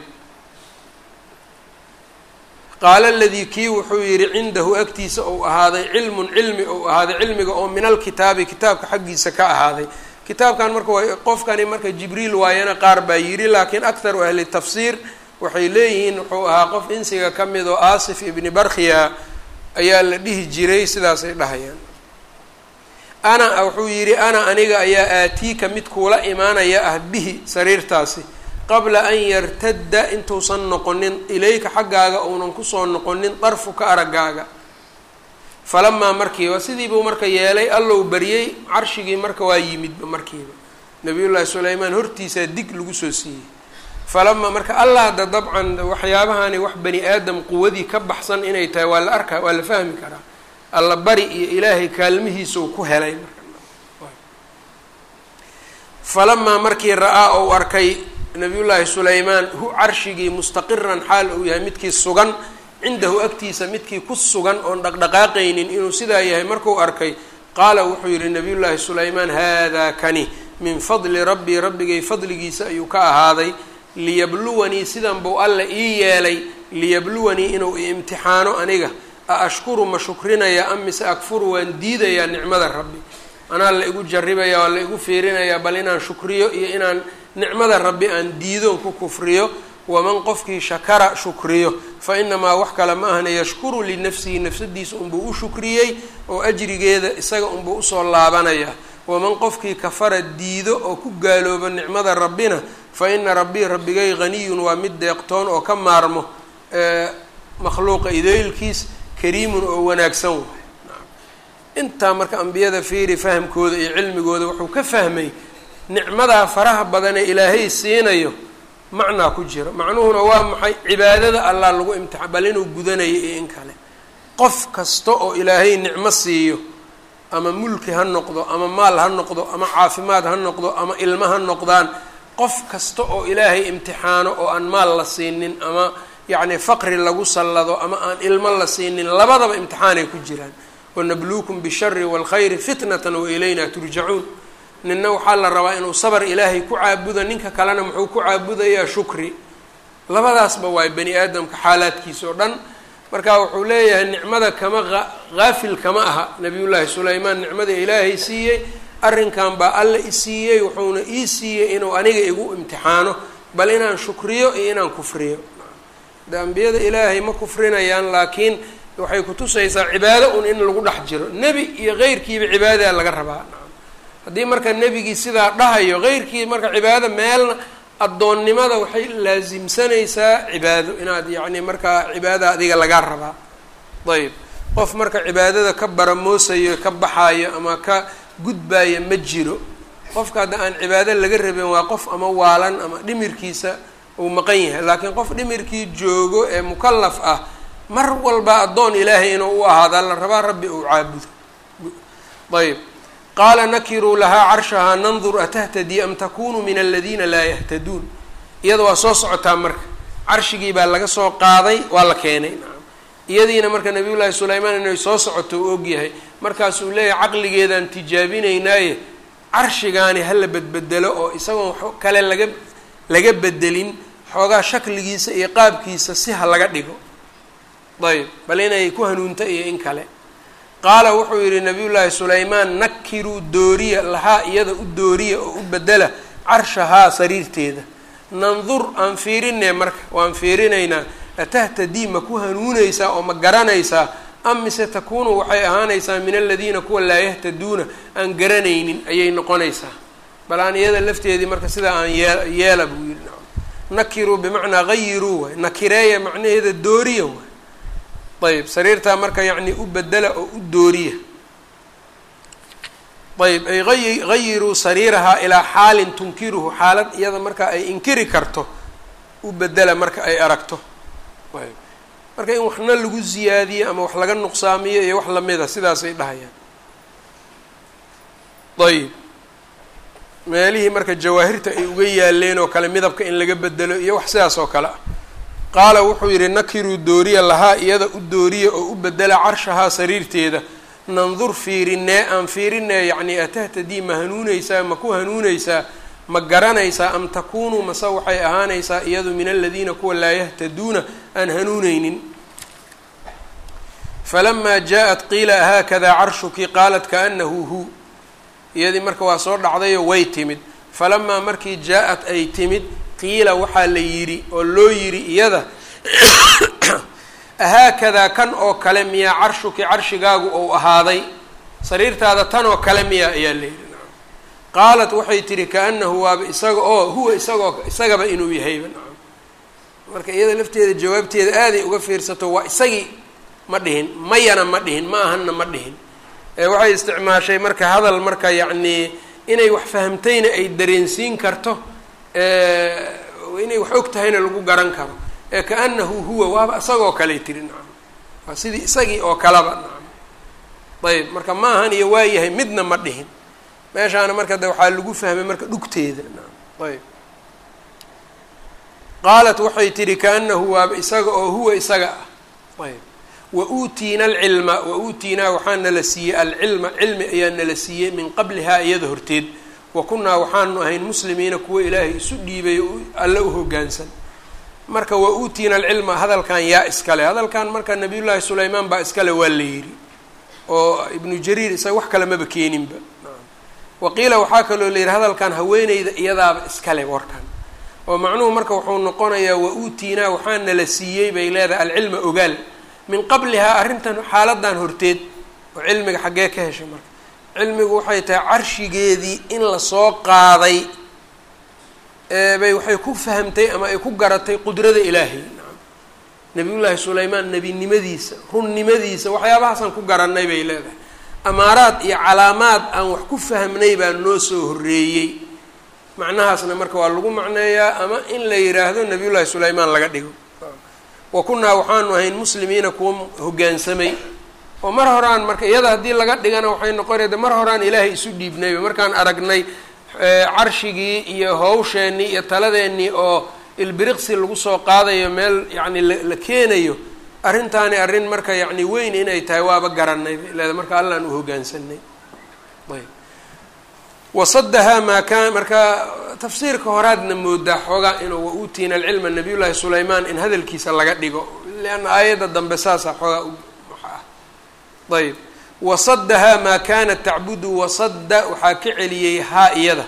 qaala aladii kii wuxuu yidhi cindahu agtiisa ou ahaaday cilmun cilmi ou ahaaday cilmiga oo min alkitaabi kitaabka xaggiisa ka ahaaday kitaabkan marka waa qofkani marka jibriil waayana qaar baa yidhi laakiin akharu ahli tafsiir waxay leeyihiin wuxuu ahaa qof insiga ka mid oo aasif ibni barkhiya ayaa la dhihi jiray sidaasay dhahayaan ana wuxuu yidhi ana aniga ayaa aatiika mid kuula imaanaya ah bihi sariirtaasi qabla an yartadda intuusan noqonin ilayka xaggaaga uunan kusoo noqonin darfuka araggaaga falamaa markiiba sidii buu marka yeelay allow baryey carshigii marka waa yimidba markiiba nabiyullaahi sulaymaan hortiisaa dig lagu soo siiyey falamaa marka allah da dabcan waxyaabahani wax bani aadam quwadii ka baxsan inay tahay waa la arkaa waa la fahmi karaa alla bari iyo ilaahay kaalmihiisau ku helay marka falamaa markii ra-aa ou arkay nabiyullaahi sulaymaan hu carshigii mustaqiran xaal uu yahay midkii sugan cindahu agtiisa midkii ku sugan oon dhaqdhaqaaqaynin inuu sidaa yahay markuu arkay qaala wuxuu yihi nabiyullaahi sulaymaan haadaa kani min fadli rabbii rabbigay fadligiisa ayuu ka ahaaday liyabluwanii sidan buu alla ii yeelay liyabluwanii inuu i imtixaano aniga a ashkuru ma shukrinaya am mise akfuru waan diidayaa nicmada rabbi anaa la igu jarribaya waa la igu fiirinayaa bal inaan shukriyo iyo inaan nicmada rabbi aan diidoon ku kufriyo waman qofkii shakara shukriyo fa inamaa wax kale ma ahna yashkuru linafsihi nafsadiisa unbuu u shukriyey oo ajrigeeda isaga unbuu usoo laabanaya waman qofkii kafara diido oo ku gaaloobo nicmada rabbina fa ina rabbii rabbigay haniyun waa mid deeqtoon oo ka maarmo makhluuqa idaylkiis kariimun oo wanaagsan waay intaa marka ambiyada fiiri fahamkooda iyo cilmigooda wuxuu ka fahmay nicmadaa faraha badanee ilaahay siinayo macnaa ku jiro macnuhuna waa maxay cibaadada allah lagu imtixaan bal inuu gudanayo iyo in kale qof kasta oo ilaahay nicmo siiyo ama mulki ha noqdo ama maal ha noqdo ama caafimaad ha noqdo ama ilmo ha noqdaan qof kasta oo ilaahay imtixaano oo aan maal la siinin ama yacni faqri lagu sallado ama aan ilmo la siinin labadaba imtixaanay ku jiraan wanabluukum bishari waalkhayri fitnatan wa ilayna turjacuun ninna waxaa la rabaa inuu sabar ilaahay ku caabudo ninka kalena muxuu ku caabudayaa shukri labadaasba waay bani aadamka xaalaadkiisa oo dhan marka wuxuu leeyahay nicmada kama haafil kama aha nabiyullaahi sulaymaan nicmada ilaahay siiyey arrinkan baa alla i siiyey wuxuuna ii siiyey inuu aniga igu imtixaano bal inaan shukriyo iyo inaan kufriyo de ambiyada ilaahay ma kufrinayaan laakiin waxay kutusaysaa cibaado un in lagu dhex jiro nebi iyo keyrkiiba cibaadadaa laga rabaa haddii marka nebigii sidaa dhahayo keyrkii marka cibaado meelna addoonnimada waxay laasimsanaysaa cibaado inaad yacni markaa cibaadada adiga lagaa rabaa ayb qof marka cibaadada ka baramoosayo ka baxaayo ama ka gudbaayo ma jiro qofka hadda aan cibaado laga rabin waa qof ama waalan ama dhimirkiisa uu maqan yahay laakiin qof dhimirkii joogo ee mukalaf ah mar walba addoon ilaahay inuu u ahaada la rabaa rabbi uu caabudo ayb qaala nakiruu lahaa carshahaa nandur atahtadii am takunu min aladiina laa yahtaduun iyada waa soo socotaa marka carshigii baa laga soo qaaday waa la keenay nacam iyadiina marka nabiy llaahi sulaymaan inay soo socoto u ogyahay markaasuu leeyahay caqligeedaan tijaabinaynaaye carshigaani hala bedbedelo oo isagoon kale laga laga bedelin xoogaa shakligiisa iyo qaabkiisa si ha laga dhigo ayb bal inay ku hanuunta iyo in kale qaala wuxuu yidhi nabiy llaahi sulaymaan nakiruu dooriya lahaa iyada u dooriya oo u bedela carshahaa sariirteeda nandur aan fiirinee marka waan fiirinaynaa atahtadii ma ku hanuunaysaa oo ma garanaysaa am mise takuunu waxay ahaanaysaa min aladiina kuwa laa yahtaduuna aan garanaynin ayay noqonaysaa bal aan iyada lafteedii marka sidaa aan yee yeela buu yidhi nakiruu bimacnaa gayiruu waay nakireeya macnaheeda dooriya waay ayb sariirtaa marka yacni u bedela oo u dooriya ayb ay ay gayiruu sariirahaa ilaa xaalin tunkiruhu xaalad iyada marka ay inkiri karto u bedela marka ay aragto ayb marka in waxna lagu ziyaadiyo ama wax laga nuqsaamiyo iyo wax lamida sidaasay dhahayaan ayb meelihii marka jawaahirta ay uga yaaleen oo kale midabka in laga bedelo iyo wax sidaas oo kale ah qaala wuxuu yidhi nakiruu dooriya lahaa iyada u dooriya oo u bedela carshahaa sariirteeda nandur fiirinee aan fiirinee yacni atahtadii ma hanuunaysaa ma ku hanuunaysaa ma garanaysaa am takunuu mase waxay ahaanaysaa iyadu min aladiina kuwa laa yahtaduuna aan hanuuneynin falamaa jaa-at qiila haakadaa carshuki qaalat kaanahu hu iyadii marka waa soo dhacdayoo way timid falamaa markii jaa-at ay timid qiila waxaa la yidhi oo loo yidhi iyada ahaakadaa kan oo kale miyaa carshuki carshigaagu ou ahaaday sariirtaada tan oo kale miyaa ayaa la yidhi nacam qaalat waxay tihi kaanahu waaba isaga oo huwa isagoo isagaba inuu yahayba nacam marka iyada lafteeda jawaabteeda aaday uga fiirsato waa isagii ma dhihin mayana ma dhihin ma ahanna ma dhihin waxay isticmaashay marka hadal marka yacnii inay wax fahamtayna ay dareensiin karto inay wax og tahayna lagu garan karo ee kaanahu huwa waaba isagoo kaley tiri nacam waa sidii isagii oo kaleba nacam ayb marka ma ahan iyo waayahay midna ma dhihin meeshaana marka de waxaa lagu fahmay marka dhugteeda nacam ayb qaalat waxay tihi kaanahu waaba isaga oo huwa isaga ah ayb wa uutiina alcilma wa uutiinaa waxaa nala siiyey alcilma cilmi ayaa nala siiyey min qablihaa iyada horteed wa kunnaa waxaanu ahayn muslimiina kuwa ilaahay isu dhiibay oo alle u hoggaansan marka wa uutiina alcilma hadalkan yaa iskale hadalkan marka nabiyullaahi sulaymaan baa iskale waa la yidhi oo ibnu jariir isaga wax kale maba keeninba wa qiila waxaa kaloo la yidhi hadalkan haweeneyda iyadaaba iskale warkan oo macnuhu marka wuxuu noqonayaa wa uutiinaa waxaa nala siiyey bay leedahay alcilma ogaal min qablihaa arrintan xaaladan horteed oo cilmiga xaggee ka heshay marka cilmigu waxay tahay carshigeedii in lasoo qaaday bay waxay ku fahamtay ama ay ku garatay qudrada ilaahay nacam nabiyullaahi sulaymaan nebinimadiisa runnimadiisa waxyaabahaasaan ku garanay bay leedahay amaaraad iyo calaamaad aan wax ku fahmnay baa noo soo horreeyey macnahaasna marka waa lagu macneeyaa ama in la yidhaahdo nabiyullaahi sulaymaan laga dhigo wa kunnaa waxaanu ahayn muslimiina kuwa hoggaansamay oo mar horaan marka iyada haddii laga dhigana waxay noqonayda mar horaan ilaahay isu dhiibnayba markaan aragnay carshigii iyo hawsheenii iyo taladeennii oo ilbiriqsi lagu soo qaadayo meel yacni la keenayo arrintaani arrin marka yacni weyn inay tahay waaba garanay bay leeda marka allaan u hoggaansanay ayb wasadahaa maa kaan marka tafsiirka horaadna moodaa xoogaa inuu wa-uutiina alcilma nabiy llaahi sulaymaan in hadalkiisa laga dhigo leanna aayadda dambe saasaa xoogaa waxa ah ayb wasadahaa maa kaanat tacbudu wasadda waxaa ka celiyey haa iyada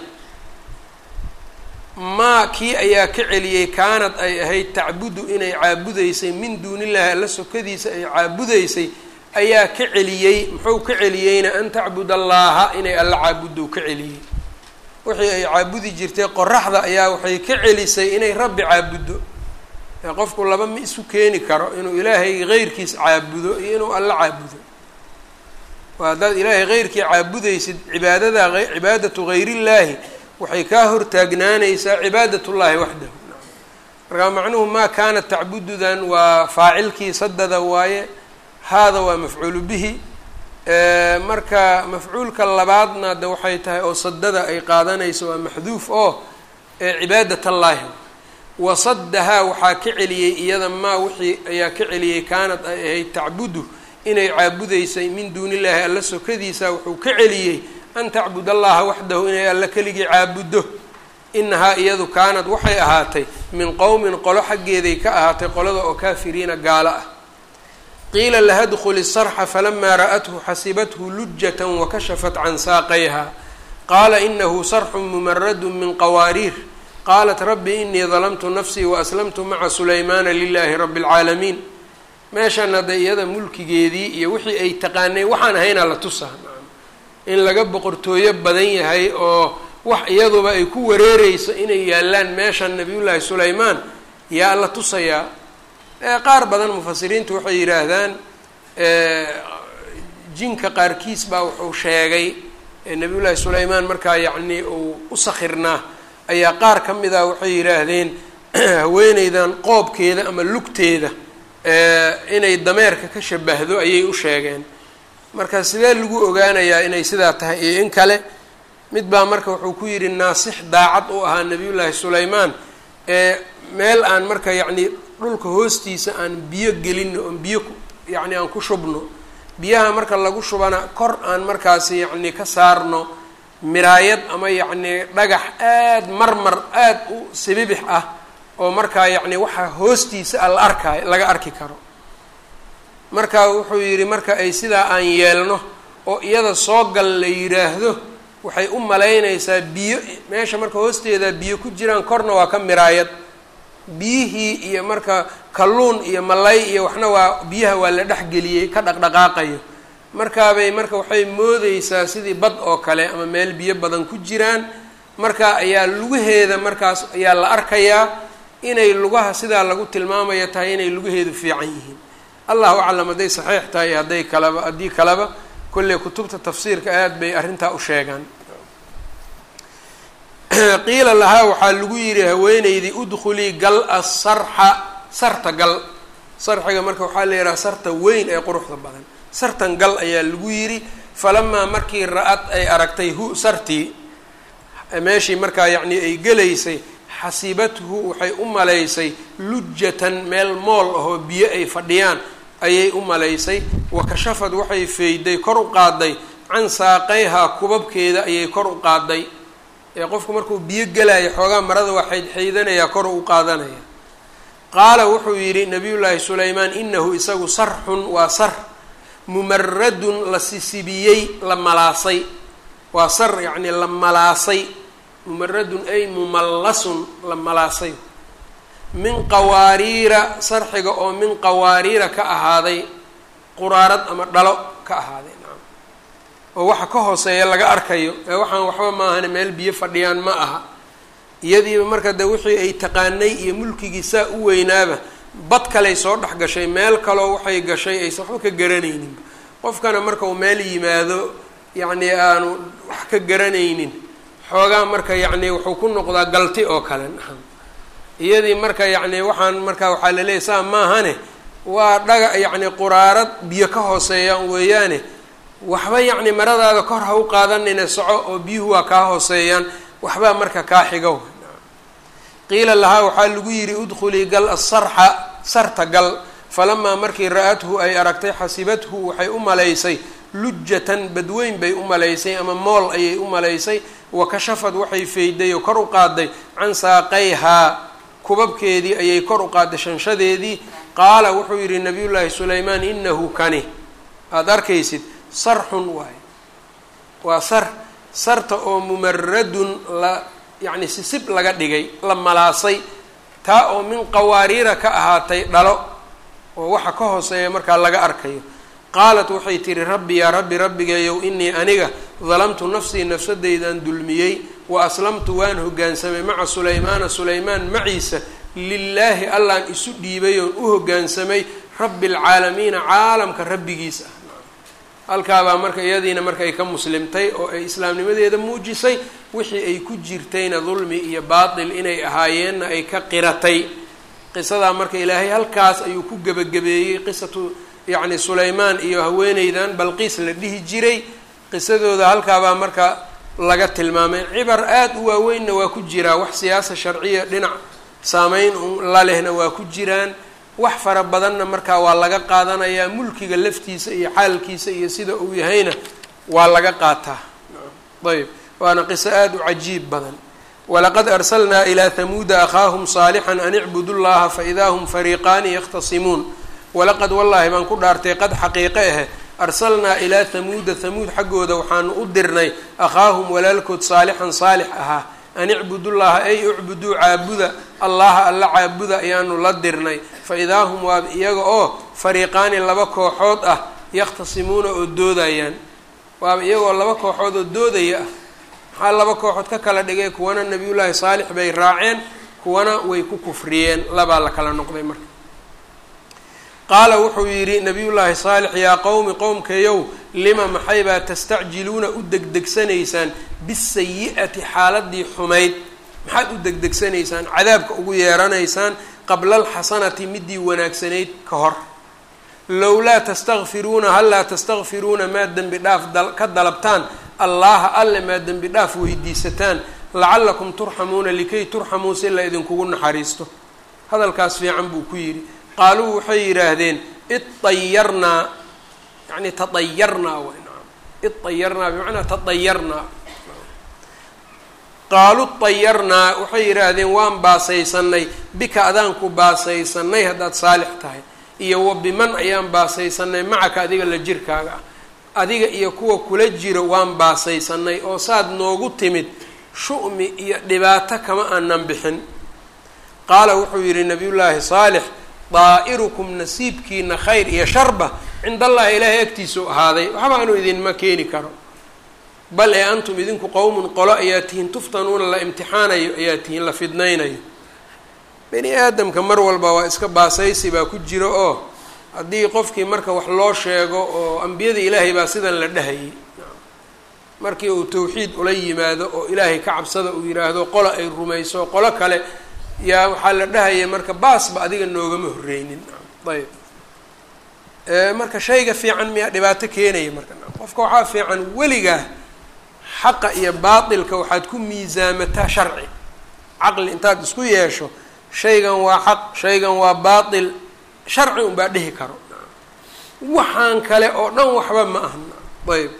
maa kii ayaa ka celiyey kaanad ay ahayd tacbudu inay caabudaysay min duunillahi alla sokadiisa ay caabudaysay ayaa ka celiyey muxuu ka celiyeyna an tacbud allaaha inay alla caabudou ka celiyey wixii ay caabudi jirtay qoraxda ayaa waxay ka celisay inay rabbi caabuddo ee qofku laba ma isu keeni karo inuu ilaahay heyrkiis caabudo iyo inuu alla caabudo waa haddaad ilaahay heyrkii caabudaysid cibaadada cibaadatu hayrillaahi waxay kaa hortaagnaanaysaa cibaadatullaahi waxdahu markaa macnuhu maa kaanat tacbududan waa faacilkii sadada waaye haada waa mafcuulu bihi marka mafcuulka labaadna de waxay tahay oo sadada ay qaadanayso waa maxduuf oo cibaadat allaahi wasadahaa waxaa ka celiyey iyada maa wixii ayaa ka celiyey kaanad ay ahayd tacbudu inay caabudaysay min duuni illaahi alla sokadiisa wuxuu ka celiyey an tacbud allaha waxdahu inay alla keligii caabuddo inahaa iyadu kaanad waxay ahaatay min qowmin qolo xaggeeday ka ahaatay qolada oo kaafiriina gaalo ah qiila laha dkhuli sarxa falamaa ra'athu xasibathu lujata wakashafat can saaqayha qaala inahu sarxu mumaradu min qawaariir qaalat rabbi inii dalamtu nafsii waaslamtu maca sulaymaana lilahi rabi اlcaalamiin meeshan hadda iyada mulkigeedii iyo wixii ay taqaanay waxaan ahaynaa la tusaa in laga boqortooyo badan yahay oo wax iyaduba ay ku wareereyso inay yaalaan meeshan nabiyullaahi sulaymaan yaa la tusayaa qaar badan mufasiriintu waxay yidhaahdaan jinka qaarkiis baa wuxuu sheegay nabiyullaahi sulaymaan markaa yacnii uu u sakhirnaa ayaa qaar ka mid ah waxay yidhaahdeen haweeneydan qoobkeeda ama lugteeda inay dameerka ka shabahdo ayay u sheegeen marka sidee lagu ogaanayaa inay sidaa tahay iyo in kale mid baa marka wuxuu ku yidhi naasix daacad u ahaa nabiyullaahi sulaymaan ee meel aan marka yacni dhulka hoostiisa aan biyo gelino oon biyo yacni aan ku shubno biyaha marka lagu shubana kor aan markaasi yacni ka saarno miraayad ama yacni dhagax aad marmar aad u sibibix ah oo markaa yacni waxa hoostiisa a la arkaayo laga arki karo marka wuxuu yidhi marka ay sidaa aan yeelno oo iyada soo gal la yidhaahdo waxay u malaynaysaa biyo meesha marka hoosteeda biyo ku jiraan korna waa ka miraayad biyihii iyo marka kalluun iyo malay iyo waxna waa biyaha waa la dhexgeliyey ka dhaqdhaqaaqayo markaabay marka waxay moodeysaa sidii bad oo kale ama meel biyo badan ku jiraan marka ayaa lugaheeda markaas ayaa la arkayaa inay lugaha sidaa lagu tilmaamaya tahay inay lugaheedu fiican yihiin allahu aclam hadday saxiix tahay hadday kalaba haddii kaleba kolley kutubta tafsiirka aad bay arrintaa u sheegaan qiila lahaa waxaa lagu yidhi haweeneydii udkhulii gal asarxa sarta gal sarxiga marka waxaa la yidhaha sarta weyn ee quruxda badan sartan gal ayaa lagu yidhi falamaa markii ra-ad ay aragtay hu sartii meeshii markaa yacnii ay gelaysay xasibathu waxay u malaysay lujatan meel mool ahoo biyo ay fadhiyaan ayay u malaysay wa kashafad waxay feyday kor u qaaday can saaqayhaa kubabkeeda ayay kor u qaaday ee qofku markuu biyo gelaayo xoogaa marada waa xaydxaydanayaa kor u qaadanaya qaala wuxuu yidhi nabiyullaahi sulaymaan inahu isagu sarxun waa sar mumaradun la sisibiyey la malaasay waa sar yacnii la malaasay mumaradun ay mumallasun la malaasay min qawaariira sarxiga oo min qawaariira ka ahaaday quraarad ama dhalo ka ahaaday nacam oo waxa ka hooseeya laga arkayo ee waxaan waxba maahane meel biyo fadhiyaan ma aha iyadiiba marka de wixii ay taqaanay iyo mulkigii saa u weynaaba bad kaley soo dhex gashay meel kaloo waxay gashay aysan waxba ka garanaynin qofkana marka uu meel yimaado yacni aanu wax ka garanaynin xoogaa marka yacni wuxuu ku noqdaa galti oo kale nacam iyadii marka yacni waxaan marka waxaa laleeyahy saa maahane waa dhaga yacni quraarad biyo ka hooseeyaan weeyaane waxba yacni maradaada kor ha u qaadanina soco oo biyuhu waa kaa hooseeyaan waxbaa marka kaa xigo qiila lahaa waxaa lagu yidhi udkhulii gal asarxa sarta gal falamaa markii ra-athu ay aragtay xasibathu waxay u malaysay lujatan badweyn bay u malaysay ama mool ayay u malaysay wa kashafad waxay feyday oo kor u qaaday can saaqayhaa kubabkeedii ayay kor u qaaday shanshadeedii qaala wuxuu yidhi nabiyullaahi sulaymaan inahu kani aada arkaysid sarxun waaye waa sar sarta oo mumaradun la yacni sisib laga dhigay la malaasay taa oo min qawaariira ka ahaatay dhalo oo waxa ka hooseeya markaa laga arkayo qaalat waxay tihi rabbi yaa rabbi rabbigeeyow inii aniga dalamtu nafsii nafsadeydan dulmiyey wa aslamtu waan hoggaansamay maca sulaymaana sulaymaan maciisa lilaahi allaan isu dhiibay oon u hoggaansamay rabbi alcaalamiina caalamka rabbigiis ah halkaabaa marka iyadiina marka ay ka muslimtay oo ay islaamnimadeeda muujisay wixii ay ku jirtayna dulmi iyo baatil inay ahaayeenna ay ka qiratay qisadaa marka ilaahay halkaas ayuu ku gebagabeeyey qisatu yacni sulaymaan iyo haweeneydan balqiis la dhihi jiray qisadooda halkaabaa marka laga tilmaamay cibar aada u waaweynna waa ku jiraa wax siyaasa sharciya dhinac saameyn la lehna waa ku jiraan wax fara badanna markaa waa laga qaadanayaa mulkiga laftiisa iyo xaalkiisa iyo sida uu yahayna waa laga qaataa ayb waana qiso aada u cajiib badan walaqad arsalnaa ilaa hamuuda akhaahum saalixan an icbudu llaha faidaa hum fariiqaani yakhtasimuun walaqad wallaahi baan ku dhaartay qad xaqiiqe ahe arsalnaa ilaa hamuuda hamuud xaggooda waxaanu u dirnay akhaahum walaalkood saalixan saalix ahaa an icbudullaha ay ucbuduu caabuda allaha alla caabuda ayaanu la dirnay fa idaa hum waa iyaga oo fariiqaani laba kooxood ah yakhtasimuuna oo doodayaan waaba iyagoo laba kooxood oo doodaya ah maxaa laba kooxood ka kala dhigay kuwana nabiyullaahi saalix bay raaceen kuwana way ku kufriyeen labaa la kala noqday marka qaala wuxuu yidhi nabiyullaahi saalix yaa qowmi qowmkayow lima maxaybaa tastacjiluuna u degdegsanaysaan bisayi-ati xaaladii xumayd maxaad u degdegsanaysaan cadaabka ugu yeeranaysaan qabla alxasanati midii wanaagsanayd ka hor lowlaa tastakfiruuna hallaa tastakfiruuna maa dembi dhaaf ka dalabtaan allaha alle maa dembi dhaaf weydiisataan lacallakum turxamuuna likay turxamuu si la idinkugu naxariisto hadalkaas fiican buu ku yidhi qaaluu waxay yidhaahdeen iطayarnaa yani taطayarnaa way naam iطayarnaa bimacnaa taطayarnaa qaaluu طayarnaa waxay yidhaahdeen waan baasaysanay bika adaanku baasaysanay haddaad saalix tahay iyo wa biman ayaan baasaysanay macaka adiga la jirkaaga ah adiga iyo kuwa kula jiro waan baasaysanay oo saad noogu timid shu'mi iyo dhibaato kama aanan bixin qaala wuxuu yidhi nabiyullaahi saalix daa'irukum nasiibkiina khayr iyo sharba cind allahi ilaahay agtiisuu ahaaday waxba anu idinma keeni karo bal ee antum idinku qowmun qolo ayaa tihiin tuftanuuna la imtixaanayo ayaa tihiin la fidnaynayo bani aadamka mar walba waa iska baasaysi baa ku jiro oo haddii qofkii marka wax loo sheego oo ambiyada ilaahay baa sidan la dhahayay markii uu tawxiid ula yimaado oo ilaahay ka cabsada uu yidhaahdo qolo ay rumayso qolo kale yaa waxaa la dhahaya marka baasba adiga noogama horreynin ayb marka shayga fiican miyaa dhibaato keenaya marka qofka waxaa fiican weligaa xaqa iyo baatilka waxaad ku miisaamataa sharci caqli intaad isku yeesho shaygan waa xaq shaygan waa baatil sharci unbaa dhihi karo waxaan kale oo dhan waxba ma aha ayb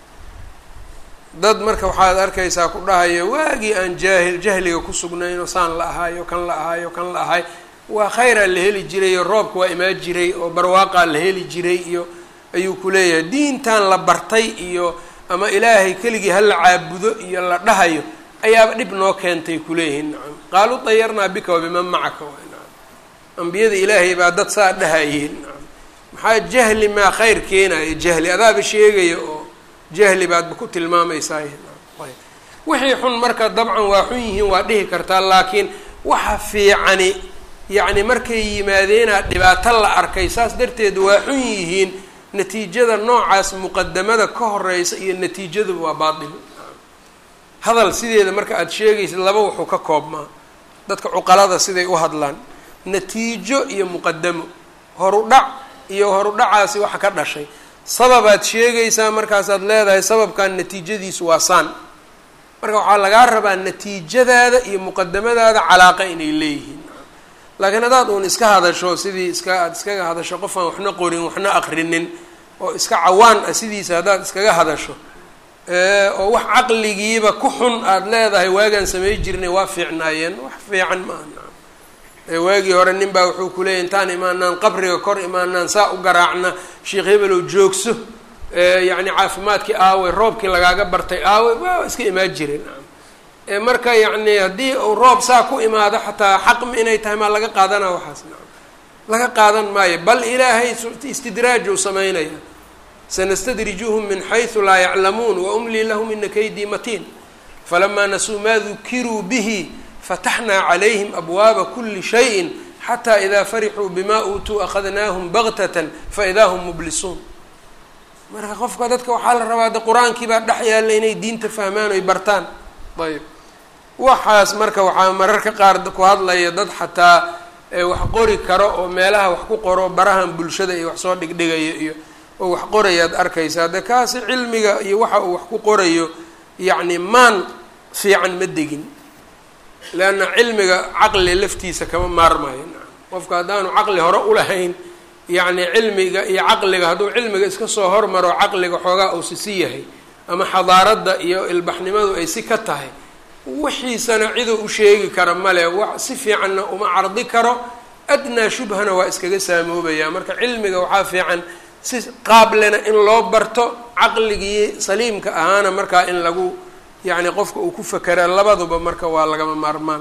dad marka waxaad arkaysaa ku dhahayo waagii aan jaahil jahliga ku sugnayno saan la ahaayo kan la ahaayo kan la ahay waa khayraa la heli jiray oo roobka waa imaan jiray oo barwaaqaa la heli jiray iyo ayuu ku leeyahay diintan la bartay iyo ama ilaahay keligii hala caabudo iyo la dhahayo ayaaba dhib noo keentay kuleeyihiin nacam qaaluu dayarnaa bika wabiman macaka waay nacam ambiyada ilaahay baa dad saa dhahayeen nacam maxaa jahli maa khayr keenayo jahli adaaba sheegaya oo jahli baadba ku tilmaamaysaa ayb wixii xun marka dabcan waa xun yihiin waa dhihi kartaa laakiin waxa fiicani yacni markay yimaadeenaa dhibaato la arkay saas darteed waa xun yihiin natiijada noocaas muqadamada ka horeysa iyo natiijadu waa baatil hadal sideeda marka aada sheegaysid laba wuxuu ka koobmaa dadka cuqalada siday u hadlaan natiijo iyo muqadamo horudhac iyo horudhacaasi waxa ka dhashay sababaad sheegaysaa markaasaad leedahay sababkan natiijadiisu waa saan marka waxaa lagaa rabaa natiijadaada iyo muqadamadaada calaaqa inay leeyihiin laakiin haddaad uun iska hadasho sidii iska aada iskaga hadasho qof aan waxna qorin waxna aqrinin oo iska cawaan ah sidiisa haddaad iskaga hadasho oo wax caqligiiba ku xun aada leedahay waagaan samay jirnay waa fiicnaayeen wax fiican ma aha waagii hore nin baa wuxuu kuleeyay intaan imaanaan qabriga kor imaanaan saa u garaacna sheekh hebelow joogso yacni caafimaadkii aawey roobkii lagaaga bartay aawey waa iska imaan jireen marka yacni haddii uu roob saa ku imaado xataa xaqmi inay tahay maa laga qaadana waxaas nacam laga qaadan maayo bal ilaahay istidraaj uu samaynaya sanastadrijuhum min xaysu laa yaclamuun waumlii lahum ina kaydii matiin falamaa nasuu maa dukiruu bihi fataxnaa calayhim abwaaba kuli shayin xataa idaa farixuu bima uutuu akhadnaahum baktatan faidaa hum mublisuun marka qofka dadka waxaa la rabaa de qur-aankii baa dhex yaalla inay diinta fahmaan oy bartaan ayb waxaas marka waxaa mararka qaar ku hadlaya dad xataa wax qori karo oo meelaha wax ku qoro barahan bulshada iyo wax soo dhigdhigayo iyo oo wax qorayaad arkaysaa de kaasi cilmiga iyo waxa uu wax ku qorayo yacni maan fiican ma degin leanna cilmiga caqli laftiisa kama maarmayo qofka haddaanu caqli hore ulahayn yacni cilmiga iyo caqliga hadduu cilmiga iska soo hormaro caqliga xoogaa uu si si yahay ama xadaaradda iyo ilbaxnimadu ay si ka tahay wixiisana ciduu u sheegi kara male wax si fiicanna uma cardi karo adnaa shubhana waa iskaga saamoobaya marka cilmiga waxaa fiican si qaablena in loo barto caqligii saliimka ahaana markaa in lagu yacni qofka uu ku fakera labaduba marka waa lagama maarmaan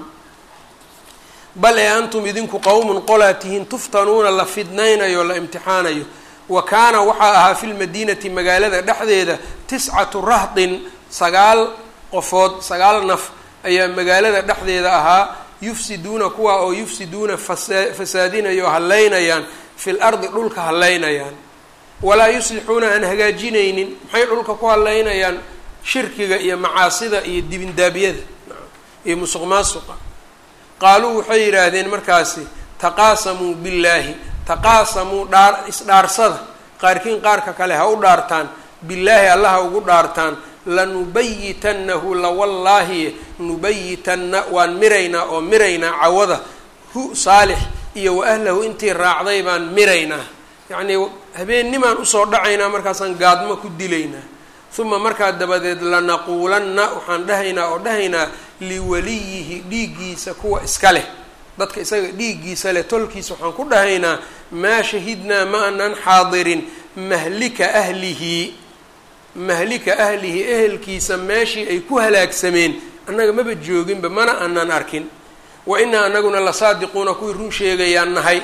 bal ee antum idinku qowmun qolaa tihiin tuftanuuna la fidnaynayo o la imtixaanayo wa kaana waxaa ahaa fi lmadiinati magaalada dhexdeeda tiscatu rahdin sagaal qofood sagaal naf ayaa magaalada dhexdeeda ahaa yufsiduuna kuwa oo yufsiduuna fasa fasaadinayo hallaynayaan fil ardi dhulka hallaynayaan walaa yuslixuuna aan hagaajinaynin maxay dhulka ku hallaynayaan shirkiga iyo macaasida iyo dibindaabyada iyo musuq maasuqa qaaluu waxay yidhaahdeen markaasi taqaasamuu billaahi taqaasamuu dhaar isdhaarsada qaarkiin qaarka kale ha u dhaartaan billaahi allaha ugu dhaartaan lanubayitannahu lawallaahi nubayitanna waan miraynaa oo miraynaa cawada hu saalix iyo wa ahlahu intii raacday baan miraynaa yacnii habeennimaan usoo dhacaynaa markaasaan gaadmo ku dilaynaa uma markaa dabadeed lanaquulanna waxaan dhahaynaa oo dhahaynaa liwaliyihi dhiiggiisa kuwa iska leh dadka isaga dhiiggiisa leh tolkiisa waxaan ku dhahaynaa maa shahidnaa ma anan xaadirin mahlika ahlihi mahlika ahlihi ehelkiisa meeshii ay ku halaagsameen annaga maba jooginba mana aanan arkin wa inaa anaguna la saadiquuna kuwii run sheegayaan nahay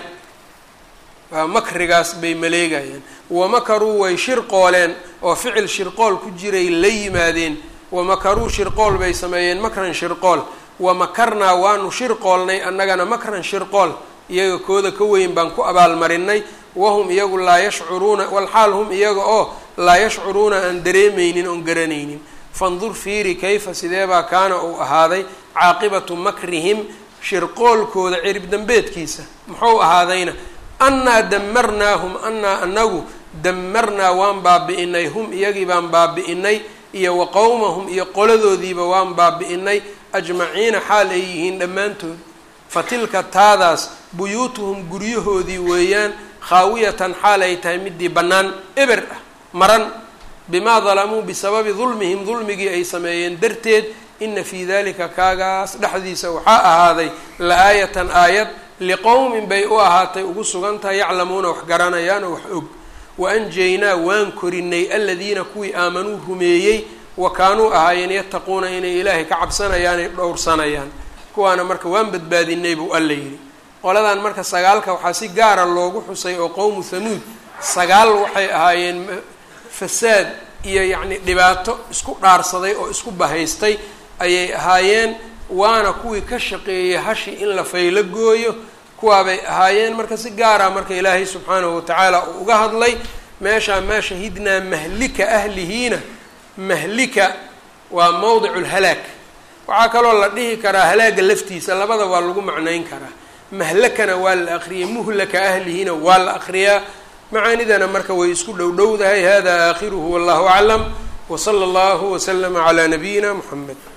waa makrigaas bay maleegayaan wamakaruu way shirqooleen oo ficil shirqool ku jiray la yimaadeen wamakaruu shirqool bay sameeyeen makran shirqool wamakarnaa waanu shirqoolnay annagana makran shirqool iyaga kooda ka weyn baan ku abaalmarinay wahum iyagu laa yashcuruuna walxaal hum iyaga oo laa yashcuruuna aan dareemaynin oon garanaynin fandur fiiri kayfa sideebaa kaana uu ahaaday caaqibatu makrihim shirqoolkooda cirib dambeedkiisa muxuu ahaadayna annaa damarnaahum annaa anagu damarnaa waan baabi'inay hum iyagii baan baabi'inay iyo wa qowmahum iyo qoladoodiiba waan baabi'inay ajmaciina xaal ay yihiin dhammaantood fa tilka taadaas buyuutuhum guryahoodii weeyaan khaawiyatan xaal ay tahay midii bannaan eber ah maran bimaa dalamuu bisababi dulmihim dulmigii ay sameeyeen darteed ina fii dalika kaagaas dhexdiisa waxaa ahaaday la-aayatan aayad liqowmin bay u ahaatay ugu sugan tahay yaclamuuna wax garanayaan oo wax og wa anjaynaa waan korinay aladiina kuwii aamanuu rumeeyey wa kaanuu ahaayeen yattaquuna inay ilaahay ka cabsanayaan ay dhowrsanayaan kuwaana marka waan badbaadinay buu alla yidhi qoladan marka sagaalka waxaa si gaara loogu xusay oo qowmu hamuud sagaal waxay ahaayeen fasaad iyo yacni dhibaato isku dhaarsaday oo isku bahaystay ayay ahaayeen waana kuwii ka shaqeeyey hashi in la faylo gooyo kuwaabay ahaayeen marka si gaara marka ilaahay subxaanahu watacaala uu uga hadlay meeshaa maa shahidnaa mahlika ahlihiina mahlika waa mowdicu lhalaag waxaa kaloo la dhihi karaa halaaga laftiisa labada waa lagu macnayn karaa mahlakana waa la akriyay muhlaka ahlihiina waa la akriyaa macaanidana marka way isku dhow dhowdahay hada aakhiruhu wallahu aclam wsala allahu waslama calaa nabiyina muxamed